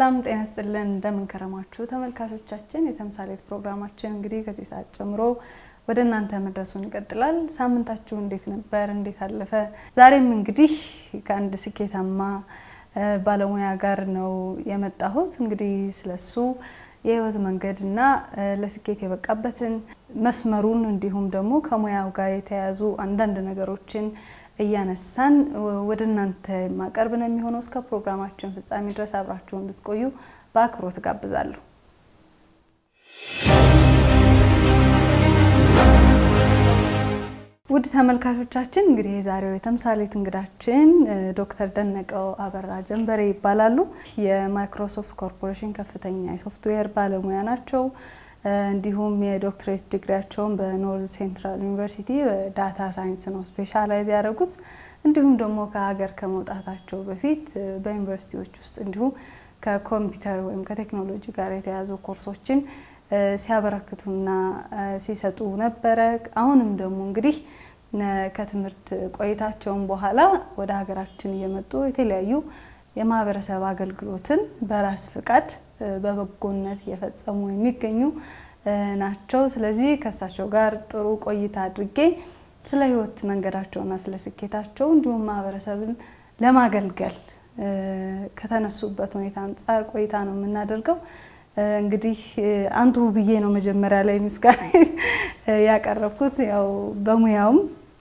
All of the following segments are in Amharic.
ሰላም ጤና ስጥልን፣ እንደምንከረማችሁ ተመልካቾቻችን። የተምሳሌት ፕሮግራማችን እንግዲህ ከዚህ ሰዓት ጀምሮ ወደ እናንተ መድረሱን ይቀጥላል። ሳምንታችሁ እንዴት ነበር? እንዴት አለፈ? ዛሬም እንግዲህ ከአንድ ስኬታማ ባለሙያ ጋር ነው የመጣሁት። እንግዲህ ስለሱ የህይወት መንገድና ለስኬት የበቃበትን መስመሩን እንዲሁም ደግሞ ከሙያው ጋር የተያያዙ አንዳንድ ነገሮችን እያነሳን ወደ እናንተ ማቀርብ ነው የሚሆነው። እስከ ፕሮግራማችን ፍጻሜ ድረስ አብራችሁ እንድትቆዩ በአክብሮት ጋብዛለሁ። ውድ ተመልካቾቻችን እንግዲህ የዛሬው የተምሳሌት እንግዳችን ዶክተር ደነቀው አበራ ጀንበሬ ይባላሉ። የማይክሮሶፍት ኮርፖሬሽን ከፍተኛ የሶፍትዌር ባለሙያ ናቸው። እንዲሁም የዶክትሬት ዲግሪያቸውን በኖርዝ ሴንትራል ዩኒቨርሲቲ በዳታ ሳይንስ ነው ስፔሻላይዝ ያደረጉት። እንዲሁም ደግሞ ከሀገር ከመውጣታቸው በፊት በዩኒቨርሲቲዎች ውስጥ እንዲሁም ከኮምፒውተር ወይም ከቴክኖሎጂ ጋር የተያዙ ኮርሶችን ሲያበረክቱና ሲሰጡ ነበረ። አሁንም ደግሞ እንግዲህ ከትምህርት ቆይታቸውን በኋላ ወደ ሀገራችን እየመጡ የተለያዩ የማህበረሰብ አገልግሎትን በራስ ፍቃድ በበጎነት እየፈጸሙ የሚገኙ ናቸው። ስለዚህ ከእሳቸው ጋር ጥሩ ቆይታ አድርጌ ስለ ህይወት መንገዳቸውና ስለ ስኬታቸው እንዲሁም ማህበረሰብን ለማገልገል ከተነሱበት ሁኔታ አንጻር ቆይታ ነው የምናደርገው። እንግዲህ አንቱ ብዬ ነው መጀመሪያ ላይ ምስጋና ያቀረብኩት። ያው በሙያውም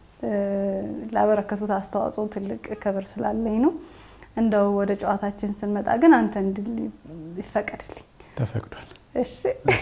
ላበረከቱት አስተዋጽኦ ትልቅ ክብር ስላለኝ ነው። እንደው ወደ ጨዋታችን ስንመጣ ግን አንተ እንድል ይፈቀድልኝ። ተፈቅዷል። እሺ፣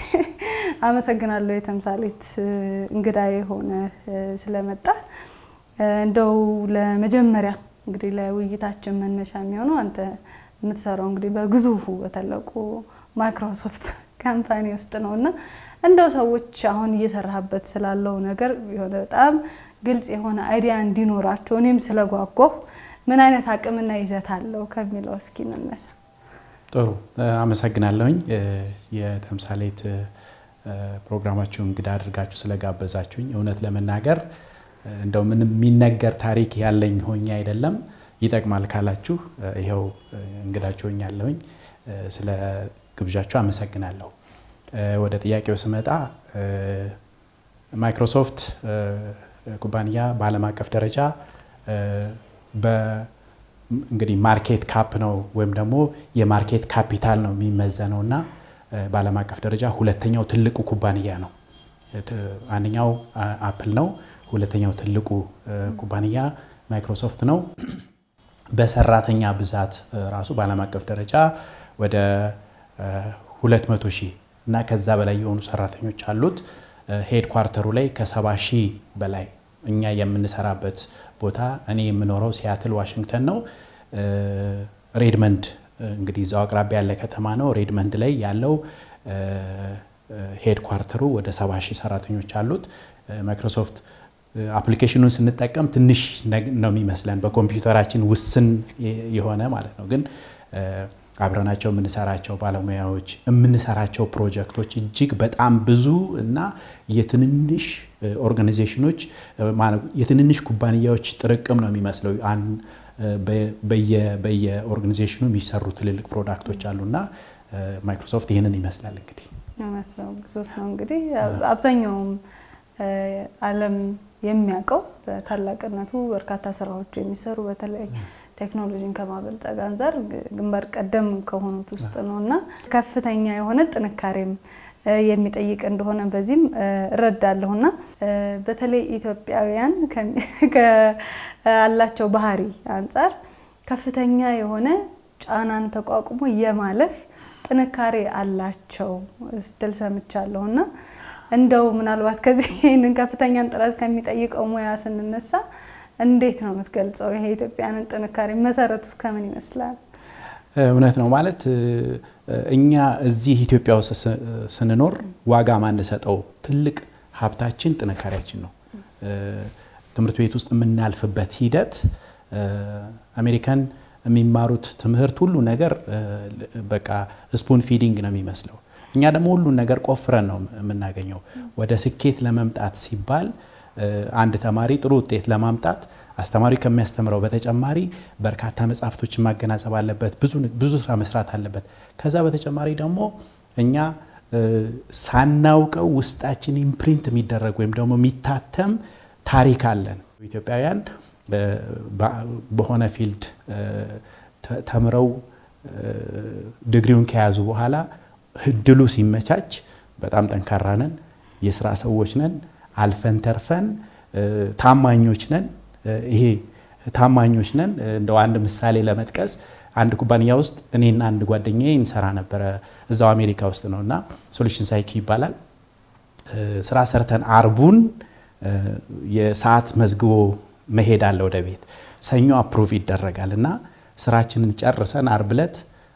አመሰግናለሁ የተምሳሌት እንግዳ የሆነ ስለመጣ። እንደው ለመጀመሪያ እንግዲህ ለውይይታችን መነሻ የሚሆነው አንተ የምትሰራው እንግዲህ በግዙፉ በታላቁ ማይክሮሶፍት ካምፓኒ ውስጥ ነው እና እንደው ሰዎች አሁን እየሰራህበት ስላለው ነገር የሆነ በጣም ግልጽ የሆነ አይዲያ እንዲኖራቸው እኔም ስለጓጓሁ ምን አይነት አቅምና ይዘት አለው ከሚለው እስኪ እንነሳ። ጥሩ አመሰግናለሁኝ። የተምሳሌት ፕሮግራማችሁ እንግዳ አድርጋችሁ ስለጋበዛችሁኝ እውነት ለመናገር እንደው ምንም የሚነገር ታሪክ ያለኝ ሆኜ አይደለም። ይጠቅማል ካላችሁ ይኸው እንግዳችሁ ሆኛለሁኝ። ስለ ግብዣችሁ አመሰግናለሁ። ወደ ጥያቄው ስመጣ ማይክሮሶፍት ኩባንያ በዓለም አቀፍ ደረጃ እንግዲህ ማርኬት ካፕ ነው ወይም ደግሞ የማርኬት ካፒታል ነው የሚመዘነው እና በዓለም አቀፍ ደረጃ ሁለተኛው ትልቁ ኩባንያ ነው። አንደኛው አፕል ነው። ሁለተኛው ትልቁ ኩባንያ ማይክሮሶፍት ነው። በሰራተኛ ብዛት ራሱ በዓለም አቀፍ ደረጃ ወደ 200 ሺህ እና ከዛ በላይ የሆኑ ሰራተኞች አሉት። ሄድ ኳርተሩ ላይ ከ70 ሺህ በላይ እኛ የምንሰራበት ቦታ እኔ የምኖረው ሲያትል ዋሽንግተን ነው። ሬድመንድ እንግዲህ እዛው አቅራቢያ ያለ ከተማ ነው። ሬድመንድ ላይ ያለው ሄድ ኳርተሩ ወደ 70 ሺህ ሰራተኞች አሉት። ማይክሮሶፍት አፕሊኬሽኑን ስንጠቀም ትንሽ ነው የሚመስለን በኮምፒውተራችን ውስን የሆነ ማለት ነው ግን አብረናቸው የምንሰራቸው ባለሙያዎች የምንሰራቸው ፕሮጀክቶች እጅግ በጣም ብዙ እና የትንንሽ ኦርጋናይዜሽኖች የትንንሽ ኩባንያዎች ጥርቅም ነው የሚመስለው። በየኦርጋናይዜሽኑ የሚሰሩ ትልልቅ ፕሮዳክቶች አሉና ማይክሮሶፍት ይህንን ይመስላል። እንግዲህ እውነት ነው፣ ግዙፍ ነው። እንግዲህ አብዛኛውም ዓለም የሚያውቀው በታላቅነቱ በርካታ ስራዎች የሚሰሩ በተለይ ቴክኖሎጂን ከማበልጸግ አንጻር ግንባር ቀደም ከሆኑት ውስጥ ነው እና ከፍተኛ የሆነ ጥንካሬም የሚጠይቅ እንደሆነ በዚህም እረዳለሁ እና በተለይ ኢትዮጵያውያን ካላቸው ባህሪ አንጻር ከፍተኛ የሆነ ጫናን ተቋቁሞ የማለፍ ጥንካሬ አላቸው ስትል ሰምቻለሁ እና እንደው ምናልባት ከዚህ ይህንን ከፍተኛን ጥረት ከሚጠይቀው ሙያ ስንነሳ እንዴት ነው የምትገልጸው? ይሄ የኢትዮጵያንን ጥንካሬ መሰረቱ እስከ ምን ይመስላል? እውነት ነው ማለት እኛ እዚህ ኢትዮጵያ ውስጥ ስንኖር ዋጋ ማንሰጠው ትልቅ ሀብታችን ጥንካሬያችን ነው። ትምህርት ቤት ውስጥ የምናልፍበት ሂደት አሜሪካን የሚማሩት ትምህርት ሁሉ ነገር በቃ ስፑን ፊዲንግ ነው የሚመስለው። እኛ ደግሞ ሁሉን ነገር ቆፍረን ነው የምናገኘው። ወደ ስኬት ለመምጣት ሲባል አንድ ተማሪ ጥሩ ውጤት ለማምጣት አስተማሪ ከሚያስተምረው በተጨማሪ በርካታ መጽሐፍቶችን ማገናዘብ አለበት። ብዙ ስራ መስራት አለበት። ከዛ በተጨማሪ ደግሞ እኛ ሳናውቀው ውስጣችን ኢምፕሪንት የሚደረግ ወይም ደግሞ የሚታተም ታሪክ አለን። ኢትዮጵያውያን በሆነ ፊልድ ተምረው ዲግሪውን ከያዙ በኋላ እድሉ ሲመቻች በጣም ጠንካራ ነን፣ የስራ ሰዎች ነን፣ አልፈን ተርፈን ታማኞች ነን። ይሄ ታማኞች ነን። እንደው አንድ ምሳሌ ለመጥቀስ አንድ ኩባንያ ውስጥ እኔና አንድ ጓደኛዬ እንሰራ ነበረ እዛው አሜሪካ ውስጥ ነው እና ሶሉሽን ሳይኪ ይባላል። ስራ ሰርተን አርቡን የሰዓት መዝግቦ መሄድ አለ ወደ ቤት። ሰኞ አፕሩቭ ይደረጋል እና ስራችንን ጨርሰን አርብ ዕለት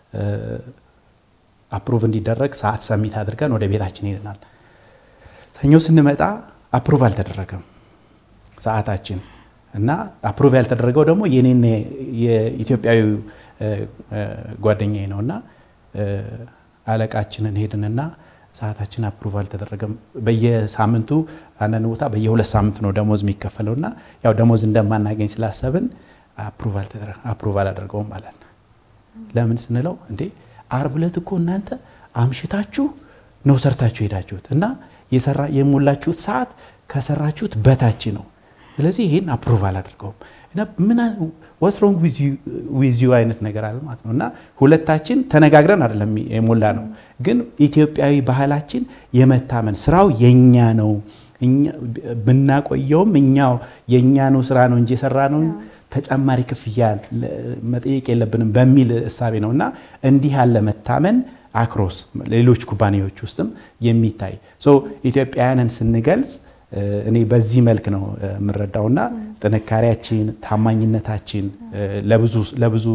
አፕሩቭ እንዲደረግ ሰዓት ሰሚት አድርገን ወደ ቤታችን ሄደናል። ሰኞ ስንመጣ አፕሩቭ አልተደረገም ሰዓታችን እና አፕሩቭ ያልተደረገው ደግሞ የኔን የኢትዮጵያዊ ጓደኛዬ ነው እና አለቃችንን ሄድንና ሰዓታችን አፕሩቭ አልተደረገም። በየሳምንቱ አንዳንድ ቦታ በየሁለት ሳምንት ነው ደሞዝ የሚከፈለው እና ያው ደሞዝ እንደማናገኝ ስላሰብን አፕሩቭ አላደርገውም ማለት ነው። ለምን ስንለው እንዴ አርብ ዕለት እኮ እናንተ አምሽታችሁ ነው ሰርታችሁ ሄዳችሁት እና የሞላችሁት ሰዓት ከሰራችሁት በታች ነው። ስለዚህ ይህን አፕሩቭ አላደርገውም እና ምን ዋትስ ሮንግ ዊዝ ዩ አይነት ነገር አለ ማለት ነው። እና ሁለታችን ተነጋግረን አይደለም የሞላ ነው፣ ግን ኢትዮጵያዊ ባህላችን የመታመን ስራው የኛ ነው ብናቆየውም እኛው የእኛ ነው ስራ ነው እንጂ የሰራ ነው ተጨማሪ ክፍያ መጠየቅ የለብንም በሚል እሳቤ ነው እና እንዲህ ያለ መታመን አክሮስ ሌሎች ኩባንያዎች ውስጥም የሚታይ ኢትዮጵያውያንን ስንገልጽ እኔ በዚህ መልክ ነው የምረዳውና ጥንካሬያችን፣ ታማኝነታችን ለብዙ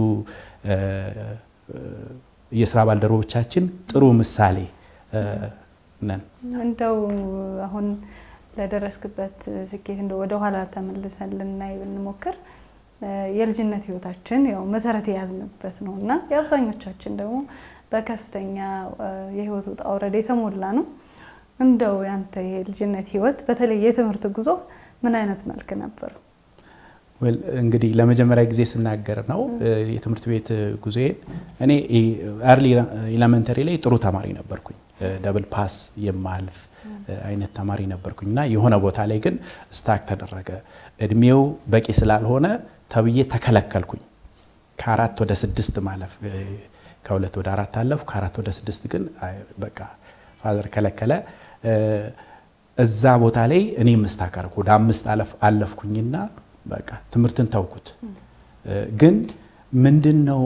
የስራ ባልደረቦቻችን ጥሩ ምሳሌ ነን። እንደው አሁን ለደረስክበት ስኬት እንደው ወደኋላ ተመልሰን ልናይ ብንሞክር የልጅነት ህይወታችን ያው መሰረት የያዝንበት ነው እና የአብዛኞቻችን ደግሞ በከፍተኛ የህይወት ውጣ ውረድ የተሞላ ነው። እንደው ያንተ የልጅነት ህይወት በተለይ የትምህርት ጉዞ ምን አይነት መልክ ነበር? እንግዲህ ለመጀመሪያ ጊዜ ስናገር ነው የትምህርት ቤት ጉዞዬን። እኔ አርሊ ኤሌመንተሪ ላይ ጥሩ ተማሪ ነበርኩኝ፣ ደብል ፓስ የማልፍ አይነት ተማሪ ነበርኩኝ እና የሆነ ቦታ ላይ ግን ስታክ ተደረገ። እድሜው በቂ ስላልሆነ ተብዬ ተከለከልኩኝ። ከአራት ወደ ስድስት ማለፍ ከሁለት ወደ አራት አለፉ። ከአራት ወደ ስድስት ግን በቃ ፋዘር ከለከለ። እዛ ቦታ ላይ እኔ ምስታክ አደረኩ። ወደ አምስት አለፍኩኝና በቃ ትምህርትን ተውኩት። ግን ምንድን ነው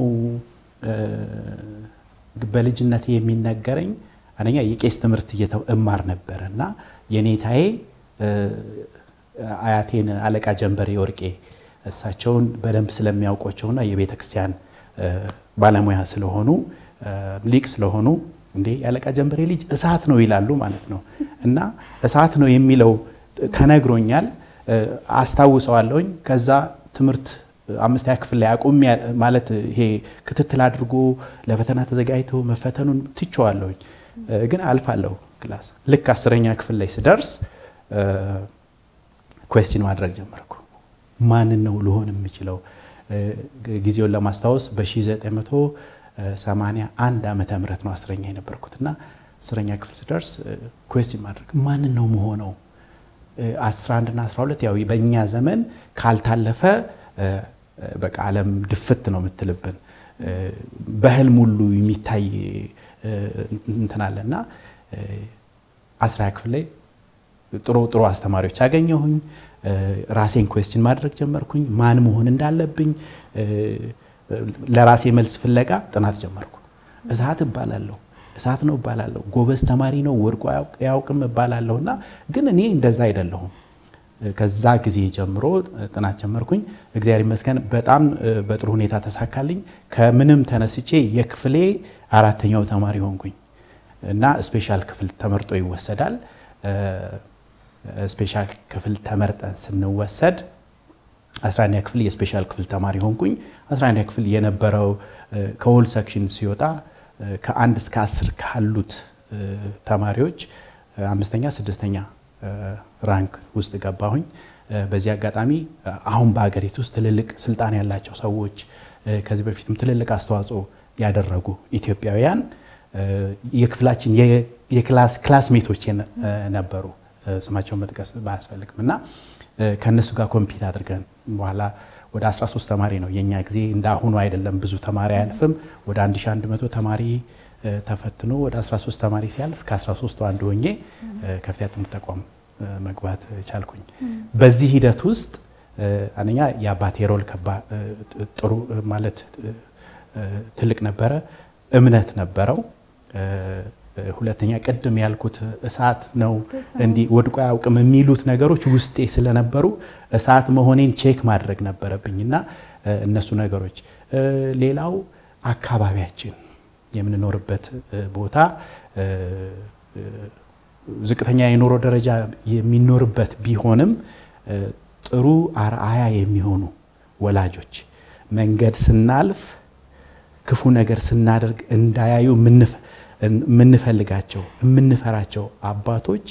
በልጅነቴ የሚነገረኝ አንደኛ የቄስ ትምህርት እማር ነበረ እና የኔታዬ አያቴን አለቃ ጀንበሬ ወርቄ እሳቸውን በደንብ ስለሚያውቋቸውና የቤተ ክርስቲያን ባለሙያ ስለሆኑ ሊቅ ስለሆኑ እንዴ የአለቃ ጀንበሬ ልጅ እሳት ነው ይላሉ ማለት ነው። እና እሳት ነው የሚለው ተነግሮኛል፣ አስታውሰዋለሁኝ። ከዛ ትምህርት አምስተኛ ክፍል ላይ አቁሜ ማለት ይሄ ክትትል አድርጎ ለፈተና ተዘጋጅቶ መፈተኑን ትቼዋለሁኝ፣ ግን አልፋለሁ ክላስ። ልክ አስረኛ ክፍል ላይ ስደርስ ኩዌስችን ማድረግ ጀመርኩ። ማንን ነው ልሆን የምችለው? ጊዜውን ለማስታወስ በ1981 ዓመተ ምህረት ነው አስረኛ የነበርኩት እና አስረኛ ክፍል ስደርስ ኩዌስችን ማድረግ ማንን ነው መሆነው? 11 እና 12 ያው በእኛ ዘመን ካልታለፈ በቃ ዓለም ድፍት ነው የምትልብን በህልም ሁሉ የሚታይ እንትን አለ እና አስራ ክፍል ላይ ጥሩ ጥሩ አስተማሪዎች አገኘሁኝ። ራሴን ኩዌስችን ማድረግ ጀመርኩኝ። ማን መሆን እንዳለብኝ ለራሴ መልስ ፍለጋ ጥናት ጀመርኩ። እሳት እባላለሁ፣ እሳት ነው እባላለሁ፣ ጎበዝ ተማሪ ነው፣ ወድቆ አያውቅም እባላለሁ እና ግን እኔ እንደዛ አይደለሁም። ከዛ ጊዜ ጀምሮ ጥናት ጀመርኩኝ። እግዚአብሔር ይመስገን በጣም በጥሩ ሁኔታ ተሳካልኝ። ከምንም ተነስቼ የክፍሌ አራተኛው ተማሪ ሆንኩኝ እና ስፔሻል ክፍል ተመርጦ ይወሰዳል። ስፔሻል ክፍል ተመርጠን ስንወሰድ 11ኛ ክፍል የስፔሻል ክፍል ተማሪ ሆንኩኝ። 11ኛ ክፍል የነበረው ከሆል ሰክሽን ሲወጣ ከአንድ እስከ አስር ካሉት ተማሪዎች አምስተኛ፣ ስድስተኛ ራንክ ውስጥ ገባሁኝ። በዚህ አጋጣሚ አሁን በሀገሪቱ ውስጥ ትልልቅ ስልጣን ያላቸው ሰዎች ከዚህ በፊትም ትልልቅ አስተዋጽኦ ያደረጉ ኢትዮጵያውያን የክፍላችን የክላስ ክላስሜቶች ነበሩ። ስማቸውን መጥቀስ ባያስፈልግም እና ከእነሱ ጋር ኮምፒት አድርገን በኋላ ወደ 13 ተማሪ ነው የኛ ጊዜ እንደ አሁኑ አይደለም። ብዙ ተማሪ አያልፍም። ወደ 1100 ተማሪ ተፈትኖ ወደ 13 ተማሪ ሲያልፍ ከ13ቱ አንዱ ሆኜ ከፍተኛ ትምህርት ተቋም መግባት ቻልኩኝ። በዚህ ሂደት ውስጥ አንደኛ የአባቴ ሮል ጥሩ ማለት ትልቅ ነበረ፣ እምነት ነበረው። ሁለተኛ ቅድም ያልኩት እሳት ነው እንዲህ ወድቆ አያውቅም የሚሉት ነገሮች ውስጤ ስለነበሩ እሳት መሆኔን ቼክ ማድረግ ነበረብኝ እና እነሱ ነገሮች ሌላው አካባቢያችን የምንኖርበት ቦታ ዝቅተኛ የኑሮ ደረጃ የሚኖርበት ቢሆንም ጥሩ አርአያ የሚሆኑ ወላጆች መንገድ ስናልፍ ክፉ ነገር ስናደርግ እንዳያዩ የምንፈልጋቸው የምንፈራቸው አባቶች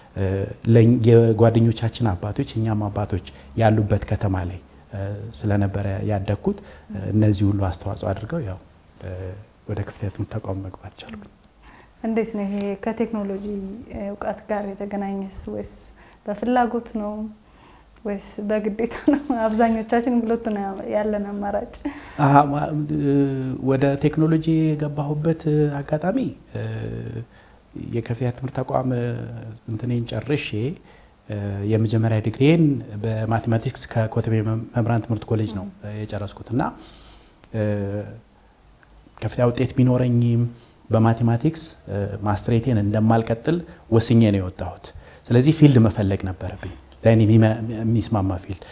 የጓደኞቻችን አባቶች እኛም አባቶች ያሉበት ከተማ ላይ ስለነበረ ያደግኩት እነዚህ ሁሉ አስተዋጽኦ አድርገው ያው ወደ ከፍተኛ ትምህርት ተቋም መግባት ቻልኩ። እንዴት ነው ይሄ ከቴክኖሎጂ እውቀት ጋር የተገናኘስ ወይስ በፍላጎት ነው ወይስ በግዴታ ነው? አብዛኞቻችን ብሎት ነው ያለን አማራጭ። ወደ ቴክኖሎጂ የገባሁበት አጋጣሚ የከፍተኛ ትምህርት ተቋም እንትኔን ጨርሼ የመጀመሪያ ዲግሪን በማቴማቲክስ ከኮተቤ መምህራን ትምህርት ኮሌጅ ነው የጨረስኩት እና ከፍተኛ ውጤት ቢኖረኝም በማቴማቲክስ ማስትሬቴን እንደማልቀጥል ወስኜ ነው የወጣሁት። ስለዚህ ፊልድ መፈለግ ነበረብኝ፣ ለእኔ የሚስማማ ፊልድ።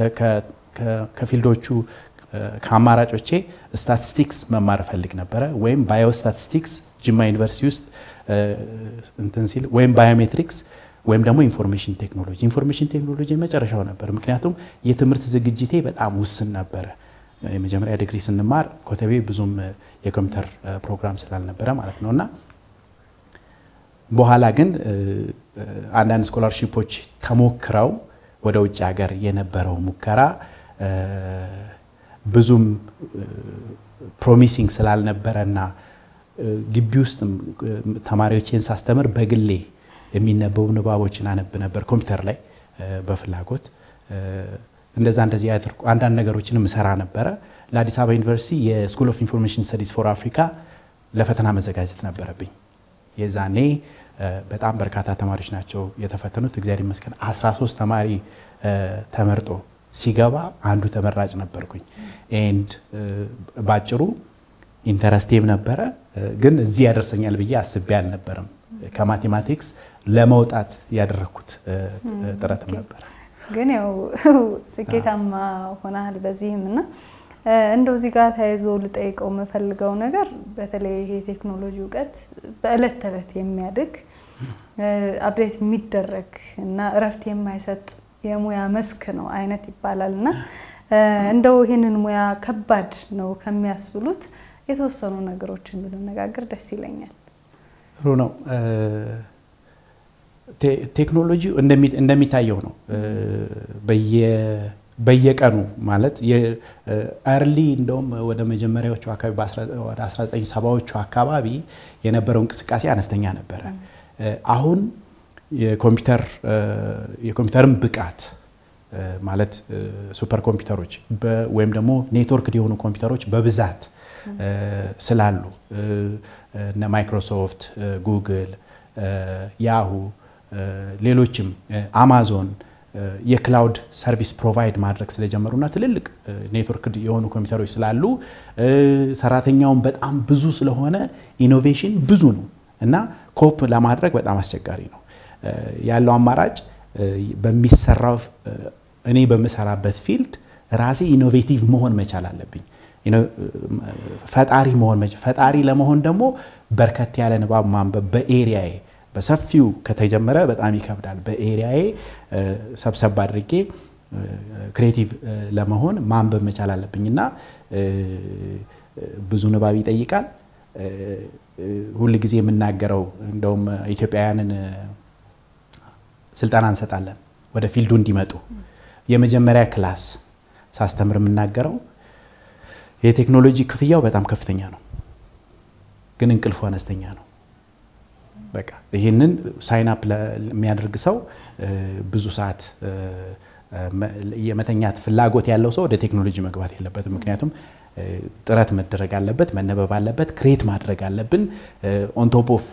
ከፊልዶቹ ከአማራጮቼ ስታቲስቲክስ መማር እፈልግ ነበረ፣ ወይም ባዮስታቲስቲክስ ጅማ ዩኒቨርሲቲ ውስጥ እንትን ሲል ወይም ባዮሜትሪክስ ወይም ደግሞ ኢንፎርሜሽን ቴክኖሎጂ። ኢንፎርሜሽን ቴክኖሎጂ መጨረሻው ነበር፣ ምክንያቱም የትምህርት ዝግጅቴ በጣም ውስን ነበረ። የመጀመሪያ ዲግሪ ስንማር ኮተቤ ብዙም የኮምፒውተር ፕሮግራም ስላልነበረ ማለት ነው እና በኋላ ግን አንዳንድ ስኮላርሺፖች ተሞክረው ወደ ውጭ ሀገር የነበረው ሙከራ ብዙም ፕሮሚሲንግ ስላልነበረና ግቢ ውስጥ ተማሪዎችን ሳስተምር በግሌ የሚነበቡ ንባቦችን አነብ ነበር ኮምፒውተር ላይ በፍላጎት እንደዛ እንደዚህ ያደርኩ አንዳንድ ነገሮችንም እሰራ ነበረ። ለአዲስ አበባ ዩኒቨርሲቲ የስኩል ኦፍ ኢንፎርሜሽን ስተዲስ ፎር አፍሪካ ለፈተና መዘጋጀት ነበረብኝ። የዛኔ በጣም በርካታ ተማሪዎች ናቸው የተፈተኑት። እግዚአብሔር ይመስገን 13 ተማሪ ተመርጦ ሲገባ አንዱ ተመራጭ ነበርኩኝ። ኤንድ ባጭሩ ኢንተረስቴም ነበረ፣ ግን እዚህ ያደርሰኛል ብዬ አስቤ አልነበረም። ከማቴማቲክስ ለመውጣት ያደረግኩት ጥረትም ነበረ። ግን ያው ስኬታማ ሆናል በዚህም እና እንደው እዚህ ጋር ተያይዞ ልጠይቀው የምፈልገው ነገር በተለይ ይሄ የቴክኖሎጂ እውቀት በእለት ተዕለት የሚያድግ አፕዴት የሚደረግ እና እረፍት የማይሰጥ የሙያ መስክ ነው አይነት ይባላል እና እንደው ይህንን ሙያ ከባድ ነው ከሚያስብሉት የተወሰኑ ነገሮችን ብንነጋገር ደስ ይለኛል። ጥሩ ነው። ቴክኖሎጂ እንደሚታየው ነው በየቀኑ ማለት አርሊ እንደውም ወደ መጀመሪያዎቹ አካባቢ ወደ 1970ዎቹ አካባቢ የነበረው እንቅስቃሴ አነስተኛ ነበረ። አሁን የኮምፒውተርን ብቃት ማለት ሱፐር ኮምፒውተሮች ወይም ደግሞ ኔትወርክ የሆኑ ኮምፒውተሮች በብዛት ስላሉ እነ ማይክሮሶፍት፣ ጉግል፣ ያሁ ሌሎችም አማዞን የክላውድ ሰርቪስ ፕሮቫይድ ማድረግ ስለጀመሩና ትልልቅ ኔትወርክ የሆኑ ኮምፒውተሮች ስላሉ ሰራተኛውን በጣም ብዙ ስለሆነ ኢኖቬሽን ብዙ ነው እና ኮፕ ለማድረግ በጣም አስቸጋሪ ነው። ያለው አማራጭ በሚሰራው እኔ በምሰራበት ፊልድ ራሴ ኢኖቬቲቭ መሆን መቻል አለብኝ። ፈጣሪ መሆን ፈጣሪ ለመሆን ደግሞ በርከት ያለ ንባብ ማንበብ በኤሪያዬ በሰፊው ከተጀመረ በጣም ይከብዳል። በኤሪያዬ ሰብሰብ አድርጌ ክሬቲቭ ለመሆን ማንበብ መቻል አለብኝ እና ብዙ ንባብ ይጠይቃል። ሁል ጊዜ የምናገረው እንደውም ኢትዮጵያውያንን ስልጠና እንሰጣለን ወደ ፊልዱ እንዲመጡ። የመጀመሪያ ክላስ ሳስተምር የምናገረው የቴክኖሎጂ ክፍያው በጣም ከፍተኛ ነው፣ ግን እንቅልፉ አነስተኛ ነው። በቃ ይህንን ሳይን አፕ የሚያደርግ ሰው ብዙ ሰዓት የመተኛት ፍላጎት ያለው ሰው ወደ ቴክኖሎጂ መግባት የለበትም። ምክንያቱም ጥረት መደረግ አለበት፣ መነበብ አለበት፣ ክሬት ማድረግ አለብን። ኦን ቶፕ ኦፍ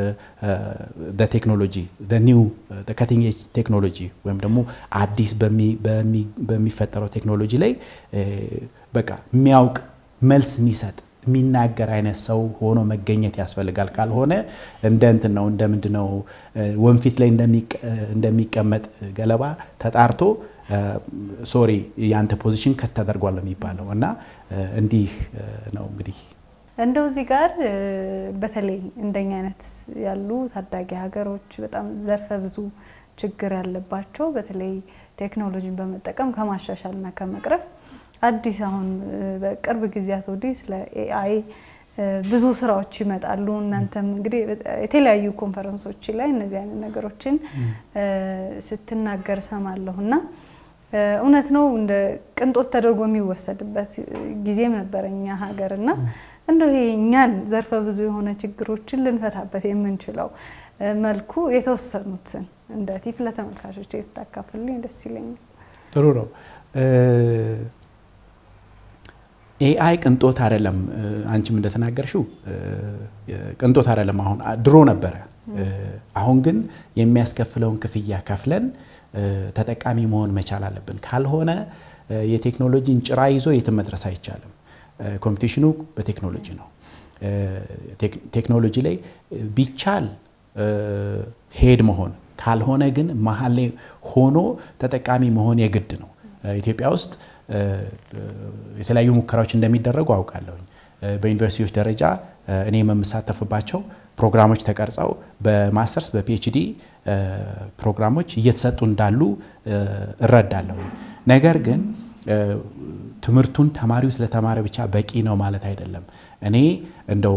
ቴክኖሎጂ ኒው ከቲንግ ኤጅ ቴክኖሎጂ ወይም ደግሞ አዲስ በሚፈጠረው ቴክኖሎጂ ላይ በቃ የሚያውቅ መልስ የሚሰጥ የሚናገር አይነት ሰው ሆኖ መገኘት ያስፈልጋል። ካልሆነ እንደ እንትን ነው እንደ ምንድን ነው ወንፊት ላይ እንደሚቀመጥ ገለባ ተጣርቶ ሶሪ የአንተ ፖዚሽን ከት ተደርጓል የሚባለው እና እንዲህ ነው እንግዲህ እንደው እዚህ ጋር በተለይ እንደኛ አይነት ያሉ ታዳጊ ሀገሮች በጣም ዘርፈ ብዙ ችግር ያለባቸው በተለይ ቴክኖሎጂን በመጠቀም ከማሻሻልና ከመቅረፍ አዲስ አሁን በቅርብ ጊዜያት ወዲህ ስለ ኤአይ ብዙ ስራዎች ይመጣሉ። እናንተም እንግዲህ የተለያዩ ኮንፈረንሶች ላይ እነዚህ አይነት ነገሮችን ስትናገር ሰማለሁ እና እውነት ነው እንደ ቅንጦት ተደርጎ የሚወሰድበት ጊዜም ነበረ እኛ ሀገር እና እንደው ይሄ እኛን ዘርፈ ብዙ የሆነ ችግሮችን ልንፈታበት የምንችለው መልኩ የተወሰኑትን እንደ ቲፕ ለተመልካቾች የታካፍልኝ ደስ ይለኛል። ጥሩ ነው። ኤአይ ቅንጦት አይደለም። አንቺም እንደተናገርሽው ቅንጦት አይደለም። አሁን ድሮ ነበረ። አሁን ግን የሚያስከፍለውን ክፍያ ከፍለን ተጠቃሚ መሆን መቻል አለብን። ካልሆነ የቴክኖሎጂን ጭራ ይዞ የትም መድረስ አይቻልም። ኮምፒቲሽኑ በቴክኖሎጂ ነው። ቴክኖሎጂ ላይ ቢቻል ሄድ መሆን ካልሆነ ግን መሀል ላይ ሆኖ ተጠቃሚ መሆን የግድ ነው። ኢትዮጵያ ውስጥ የተለያዩ ሙከራዎች እንደሚደረጉ አውቃለሁኝ። በዩኒቨርሲቲዎች ደረጃ እኔ የምሳተፍባቸው ፕሮግራሞች ተቀርጸው በማስተርስ በፒኤችዲ ፕሮግራሞች እየተሰጡ እንዳሉ እረዳለሁ። ነገር ግን ትምህርቱን ተማሪው ስለተማረ ብቻ በቂ ነው ማለት አይደለም። እኔ እንደው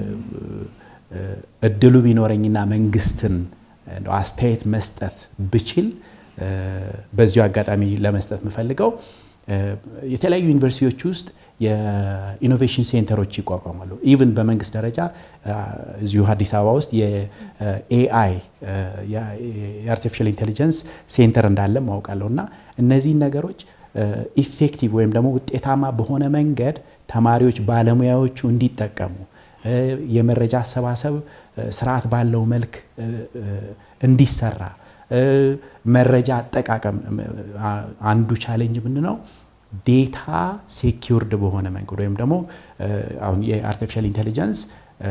እድሉ ቢኖረኝና መንግስትን አስተያየት መስጠት ብችል በዚሁ አጋጣሚ ለመስጠት የምፈልገው የተለያዩ ዩኒቨርሲቲዎች ውስጥ የኢኖቬሽን ሴንተሮች ይቋቋማሉ። ኢቭን በመንግስት ደረጃ እዚሁ አዲስ አበባ ውስጥ የኤአይ የአርቲፊሻል ኢንቴሊጀንስ ሴንተር እንዳለ ማውቃለሁ እና እነዚህን ነገሮች ኢፌክቲቭ ወይም ደግሞ ውጤታማ በሆነ መንገድ ተማሪዎች ባለሙያዎቹ እንዲጠቀሙ የመረጃ አሰባሰብ ስርዓት ባለው መልክ እንዲሰራ መረጃ አጠቃቀም አንዱ ቻሌንጅ ምንድን ነው? ዴታ ሴኪውርድ በሆነ መንገድ ወይም ደግሞ አሁን የአርቲፊሻል ኢንቴሊጀንስ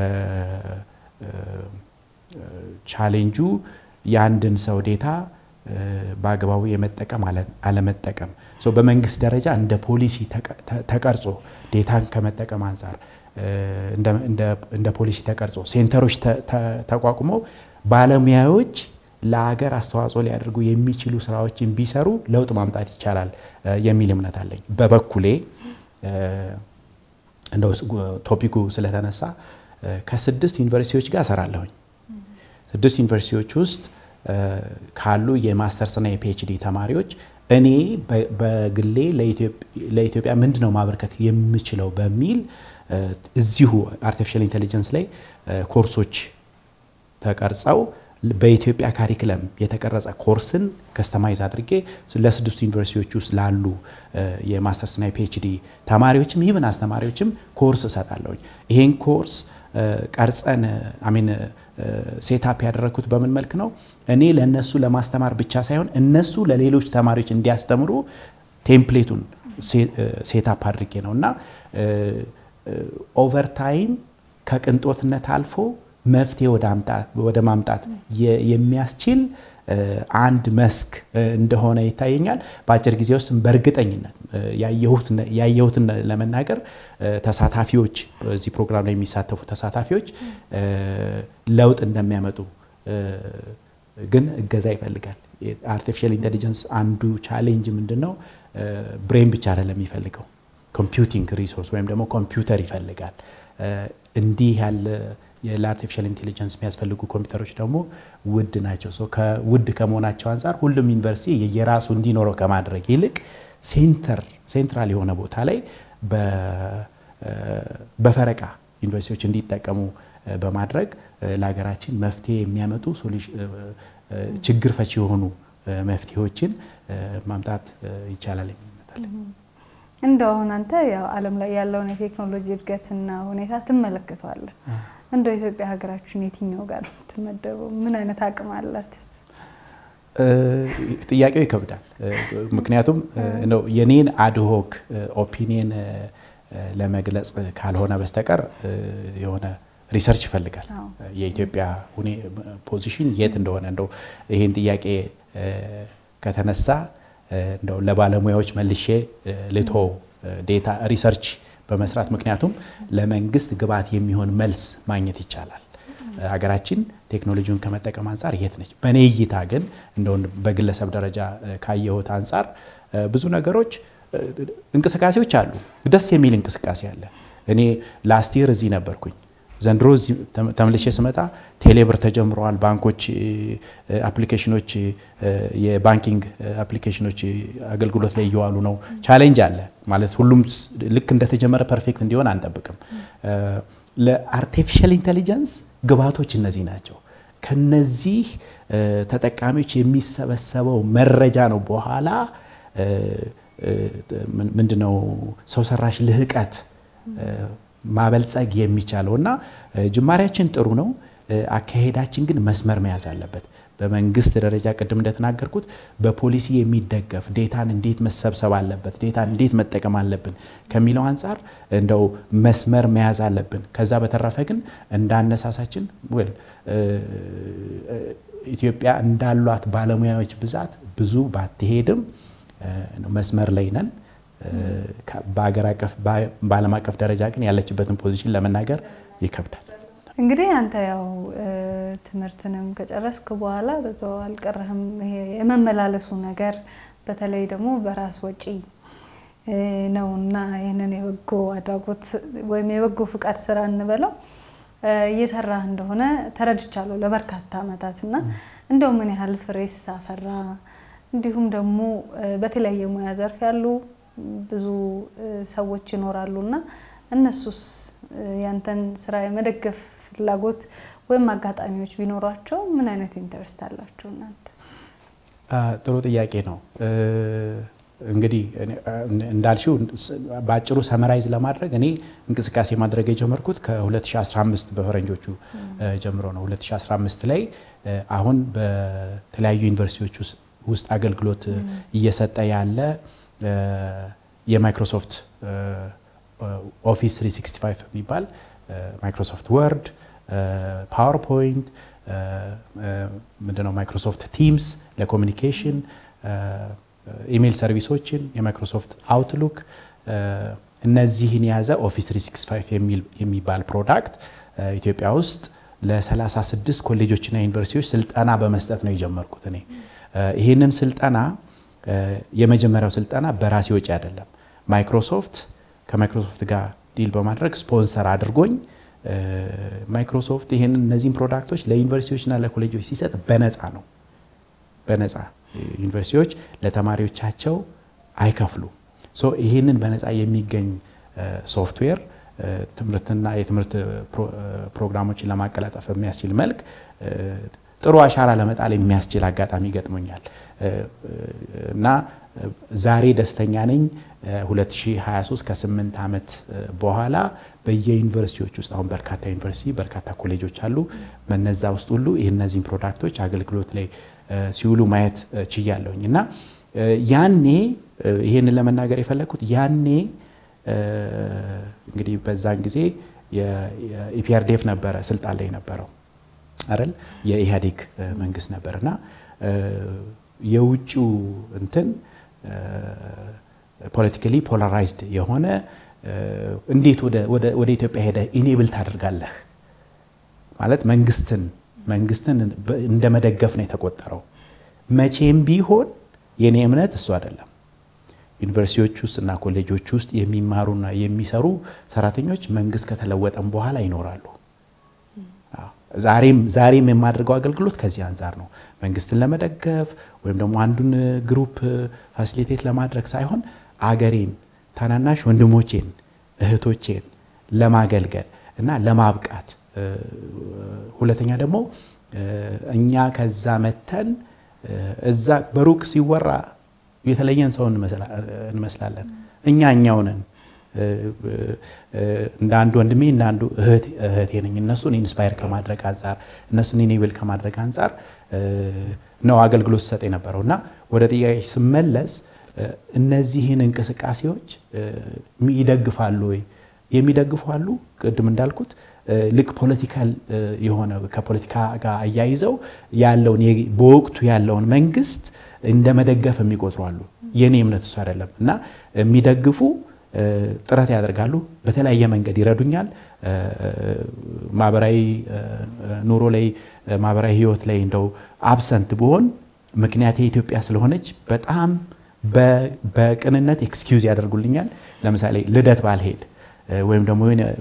ቻሌንጁ የአንድን ሰው ዴታ በአግባቡ የመጠቀም አለመጠቀም በመንግስት ደረጃ እንደ ፖሊሲ ተቀርጾ ዴታን ከመጠቀም አንጻር እንደ ፖሊሲ ተቀርጾ ሴንተሮች ተቋቁመው ባለሙያዎች ለሀገር አስተዋጽኦ ሊያደርጉ የሚችሉ ስራዎችን ቢሰሩ ለውጥ ማምጣት ይቻላል የሚል እምነት አለኝ። በበኩሌ እንደው ቶፒኩ ስለተነሳ ከስድስት ዩኒቨርሲቲዎች ጋር እሰራለሁኝ። ስድስት ዩኒቨርሲቲዎች ውስጥ ካሉ የማስተርስና የፒኤችዲ ተማሪዎች እኔ በግሌ ለኢትዮጵያ ምንድን ነው ማበርከት የምችለው በሚል እዚሁ አርቲፊሻል ኢንቴሊጀንስ ላይ ኮርሶች ተቀርጸው በኢትዮጵያ ካሪክለም የተቀረጸ ኮርስን ከስተማይዝ አድርጌ ለስድስቱ ዩኒቨርሲቲዎች ውስጥ ላሉ የማስተርስና የፒኤችዲ ተማሪዎችም ይብን አስተማሪዎችም ኮርስ እሰጣለሁኝ። ይሄን ኮርስ ቀርጸን አሚን ሴታፕ ያደረግኩት በምን መልክ ነው? እኔ ለእነሱ ለማስተማር ብቻ ሳይሆን እነሱ ለሌሎች ተማሪዎች እንዲያስተምሩ ቴምፕሌቱን ሴታፕ አድርጌ ነው እና ኦቨርታይም ከቅንጦትነት አልፎ መፍትሄ ወደ ማምጣት የሚያስችል አንድ መስክ እንደሆነ ይታየኛል። በአጭር ጊዜ ውስጥ በእርግጠኝነት ያየሁትን ለመናገር ተሳታፊዎች በዚህ ፕሮግራም ላይ የሚሳተፉ ተሳታፊዎች ለውጥ እንደሚያመጡ ግን እገዛ ይፈልጋል። አርቲፊሻል ኢንቴሊጀንስ አንዱ ቻሌንጅ ምንድን ነው? ብሬን ብቻ አይደለም የሚፈልገው ኮምፒውቲንግ ሪሶርስ ወይም ደግሞ ኮምፒውተር ይፈልጋል። እንዲህ ያለ ለአርቲፊሻል ኢንቴሊጀንስ የሚያስፈልጉ ኮምፒውተሮች ደግሞ ውድ ናቸው። ውድ ከመሆናቸው አንጻር ሁሉም ዩኒቨርሲቲ የየራሱ እንዲኖረው ከማድረግ ይልቅ ሴንተር ሴንትራል የሆነ ቦታ ላይ በፈረቃ ዩኒቨርሲቲዎች እንዲጠቀሙ በማድረግ ለሀገራችን መፍትሄ የሚያመጡ ችግር ፈቺ የሆኑ መፍትሄዎችን ማምጣት ይቻላል የሚመጣል። እንደው አሁን አንተ ያው ዓለም ላይ ያለውን የቴክኖሎጂ እድገትና ሁኔታ ትመለከተዋለህ። እንደው ኢትዮጵያ ሀገራችን የትኛው ጋር ነው የምትመደበው? ምን አይነት አቅም አላት? ጥያቄው ይከብዳል። ምክንያቱም የኔን አድሆክ ኦፒኒየን ለመግለጽ ካልሆነ በስተቀር የሆነ ሪሰርች ይፈልጋል። የኢትዮጵያ ፖዚሽን የት እንደሆነ እንደው ይህን ጥያቄ ከተነሳ እንደው ለባለሙያዎች መልሼ ልቶ ዴታ ሪሰርች በመስራት ምክንያቱም ለመንግስት ግብዓት የሚሆን መልስ ማግኘት ይቻላል። ሀገራችን ቴክኖሎጂውን ከመጠቀም አንጻር የት ነች? በእኔ እይታ ግን እንደው በግለሰብ ደረጃ ካየሁት አንጻር ብዙ ነገሮች እንቅስቃሴዎች አሉ። ደስ የሚል እንቅስቃሴ አለ። እኔ ላስት ይር እዚህ ነበርኩኝ። ዘንድሮ ተመልሼ ስመጣ ቴሌብር ተጀምረዋል። ባንኮች አፕሊኬሽኖች፣ የባንኪንግ አፕሊኬሽኖች አገልግሎት ላይ እየዋሉ ነው። ቻሌንጅ አለ ማለት ሁሉም ልክ እንደተጀመረ ፐርፌክት እንዲሆን አንጠብቅም። ለአርቲፊሻል ኢንቴሊጀንስ ግብዓቶች እነዚህ ናቸው። ከነዚህ ተጠቃሚዎች የሚሰበሰበው መረጃ ነው በኋላ ምንድነው ሰው ሰራሽ ልህቀት ማበልጸግ የሚቻለው እና ጅማሬያችን ጥሩ ነው። አካሄዳችን ግን መስመር መያዝ አለበት። በመንግስት ደረጃ ቅድም እንደተናገርኩት በፖሊሲ የሚደገፍ ዴታን እንዴት መሰብሰብ አለበት፣ ዴታን እንዴት መጠቀም አለብን ከሚለው አንጻር እንደው መስመር መያዝ አለብን። ከዛ በተረፈ ግን እንዳነሳሳችን ወል ኢትዮጵያ እንዳሏት ባለሙያዎች ብዛት ብዙ ባትሄድም መስመር ላይ ነን። በሀገር አቀፍ በዓለም አቀፍ ደረጃ ግን ያለችበትን ፖዚሽን ለመናገር ይከብዳል። እንግዲህ አንተ ያው ትምህርትንም ከጨረስክ በኋላ በዛው አልቀረህም። ይሄ የመመላለሱ ነገር በተለይ ደግሞ በራስ ወጪ ነው እና ይህንን የበጎ አድራጎት ወይም የበጎ ፍቃድ ስራ እንበለው እየሰራህ እንደሆነ ተረድቻለሁ ለበርካታ ዓመታት እና እንደው ምን ያህል ፍሬስ አፈራ? እንዲሁም ደግሞ በተለያየ ሙያ ዘርፍ ያሉ ብዙ ሰዎች ይኖራሉ እና እነሱስ ያንተን ስራ የመደገፍ ፍላጎት ወይም አጋጣሚዎች ቢኖሯቸው ምን አይነት ኢንተረስት አላቸው እናንተ? ጥሩ ጥያቄ ነው። እንግዲህ እንዳልሽው በአጭሩ ሰመራይዝ ለማድረግ እኔ እንቅስቃሴ ማድረግ የጀመርኩት ከ2015 በፈረንጆቹ ጀምሮ ነው። 2015 ላይ አሁን በተለያዩ ዩኒቨርሲቲዎች ውስጥ አገልግሎት እየሰጠ ያለ የማይክሮሶፍት ኦፊስ 365 የሚባል ማይክሮሶፍት ወርድ፣ ፓወርፖይንት ምንድነው ማይክሮሶፍት ቲምስ ለኮሚኒኬሽን ኢሜይል ሰርቪሶችን የማይክሮሶፍት አውትሉክ እነዚህን የያዘ ኦፊስ 365 የሚባል ፕሮዳክት ኢትዮጵያ ውስጥ ለ36 ኮሌጆችና ዩኒቨርሲቲዎች ስልጠና በመስጠት ነው የጀመርኩት። እኔ ይህንን ስልጠና የመጀመሪያው ስልጠና በራሴ ወጪ አይደለም። ማይክሮሶፍት ከማይክሮሶፍት ጋር ዲል በማድረግ ስፖንሰር አድርጎኝ ማይክሮሶፍት ይህንን እነዚህን ፕሮዳክቶች ለዩኒቨርሲቲዎችና ለኮሌጆች ሲሰጥ በነፃ ነው። በነፃ ዩኒቨርሲቲዎች ለተማሪዎቻቸው አይከፍሉ። ይህንን በነፃ የሚገኝ ሶፍትዌር ትምህርትና የትምህርት ፕሮግራሞችን ለማቀላጠፍ በሚያስችል መልክ ጥሩ አሻራ ለመጣል የሚያስችል አጋጣሚ ገጥሞኛል እና ዛሬ ደስተኛ ነኝ። 2023 ከስምንት ዓመት በኋላ በየዩኒቨርሲቲዎች ውስጥ አሁን በርካታ ዩኒቨርሲቲ በርካታ ኮሌጆች አሉ። በነዛ ውስጥ ሁሉ እነዚህን ፕሮዳክቶች አገልግሎት ላይ ሲውሉ ማየት ችያለሁኝ እና ያኔ ይሄንን ለመናገር የፈለግኩት ያኔ እንግዲህ በዛን ጊዜ የኢፒአርዴፍ ነበረ ስልጣን ላይ ነበረው አይደል? የኢህአዴግ መንግስት ነበር እና የውጭው እንትን ፖለቲካሊ ፖላራይዝድ የሆነ እንዴት ወደ ኢትዮጵያ ሄደ ኢኔብል ታደርጋለህ ማለት መንግስትን መንግስትን እንደ መደገፍ ነው የተቆጠረው። መቼም ቢሆን የኔ እምነት እሱ አይደለም። ዩኒቨርሲቲዎች ውስጥ እና ኮሌጆች ውስጥ የሚማሩና የሚሰሩ ሰራተኞች መንግስት ከተለወጠም በኋላ ይኖራሉ። ዛሬም ዛሬም የማደርገው አገልግሎት ከዚህ አንጻር ነው። መንግስትን ለመደገፍ ወይም ደግሞ አንዱን ግሩፕ ፋሲሊቴት ለማድረግ ሳይሆን አገሬን፣ ታናናሽ ወንድሞቼን፣ እህቶቼን ለማገልገል እና ለማብቃት ሁለተኛ ደግሞ እኛ ከዛ መተን እዛ በሩቅ ሲወራ የተለየን ሰው እንመስላለን። እኛ እኛው ነን። እንደ አንዱ ወንድሜ እንደ አንዱ እህቴ ነኝ። እነሱን ኢንስፓየር ከማድረግ አንጻር እነሱን ኢኔብል ከማድረግ አንጻር ነው አገልግሎት ሲሰጥ የነበረው እና ወደ ጥያቄ ስመለስ እነዚህን እንቅስቃሴዎች ይደግፋሉ ወይ? የሚደግፉ አሉ። ቅድም እንዳልኩት ልክ ፖለቲካል የሆነ ከፖለቲካ ጋር አያይዘው ያለውን በወቅቱ ያለውን መንግስት እንደ መደገፍ የሚቆጥሩ አሉ። የኔ እምነት እሱ አይደለም እና የሚደግፉ ጥረት ያደርጋሉ። በተለያየ መንገድ ይረዱኛል። ማህበራዊ ኑሮ ላይ ማህበራዊ ህይወት ላይ እንደው አብሰንት ብሆን ምክንያት የኢትዮጵያ ስለሆነች በጣም በቅንነት ኤክስኪውዝ ያደርጉልኛል። ለምሳሌ ልደት ባልሄድ ወይም ደግሞ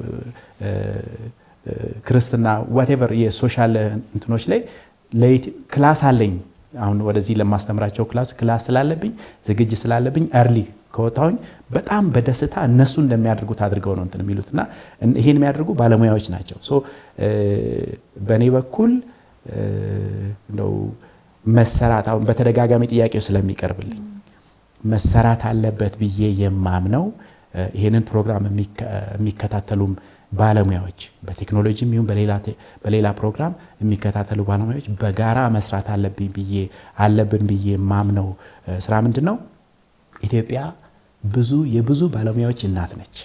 ክርስትና ዋቴቨር የሶሻል እንትኖች ላይ ክላስ አለኝ። አሁን ወደዚህ ለማስተምራቸው ክላስ ክላስ ስላለብኝ ዝግጅት ስላለብኝ እርሊ ከወጣሁኝ በጣም በደስታ እነሱ እንደሚያደርጉት አድርገው ነው እንትን የሚሉት እና ይሄን የሚያደርጉ ባለሙያዎች ናቸው። ሶ በእኔ በኩል እንደው መሰራት አሁን በተደጋጋሚ ጥያቄው ስለሚቀርብልኝ መሰራት አለበት ብዬ የማምነው ይህንን ፕሮግራም የሚከታተሉም ባለሙያዎች በቴክኖሎጂም ይሁን በሌላ ፕሮግራም የሚከታተሉ ባለሙያዎች በጋራ መስራት አለብኝ ብዬ አለብን ብዬ የማምነው ስራ ምንድን ነው? ኢትዮጵያ ብዙ የብዙ ባለሙያዎች እናት ነች።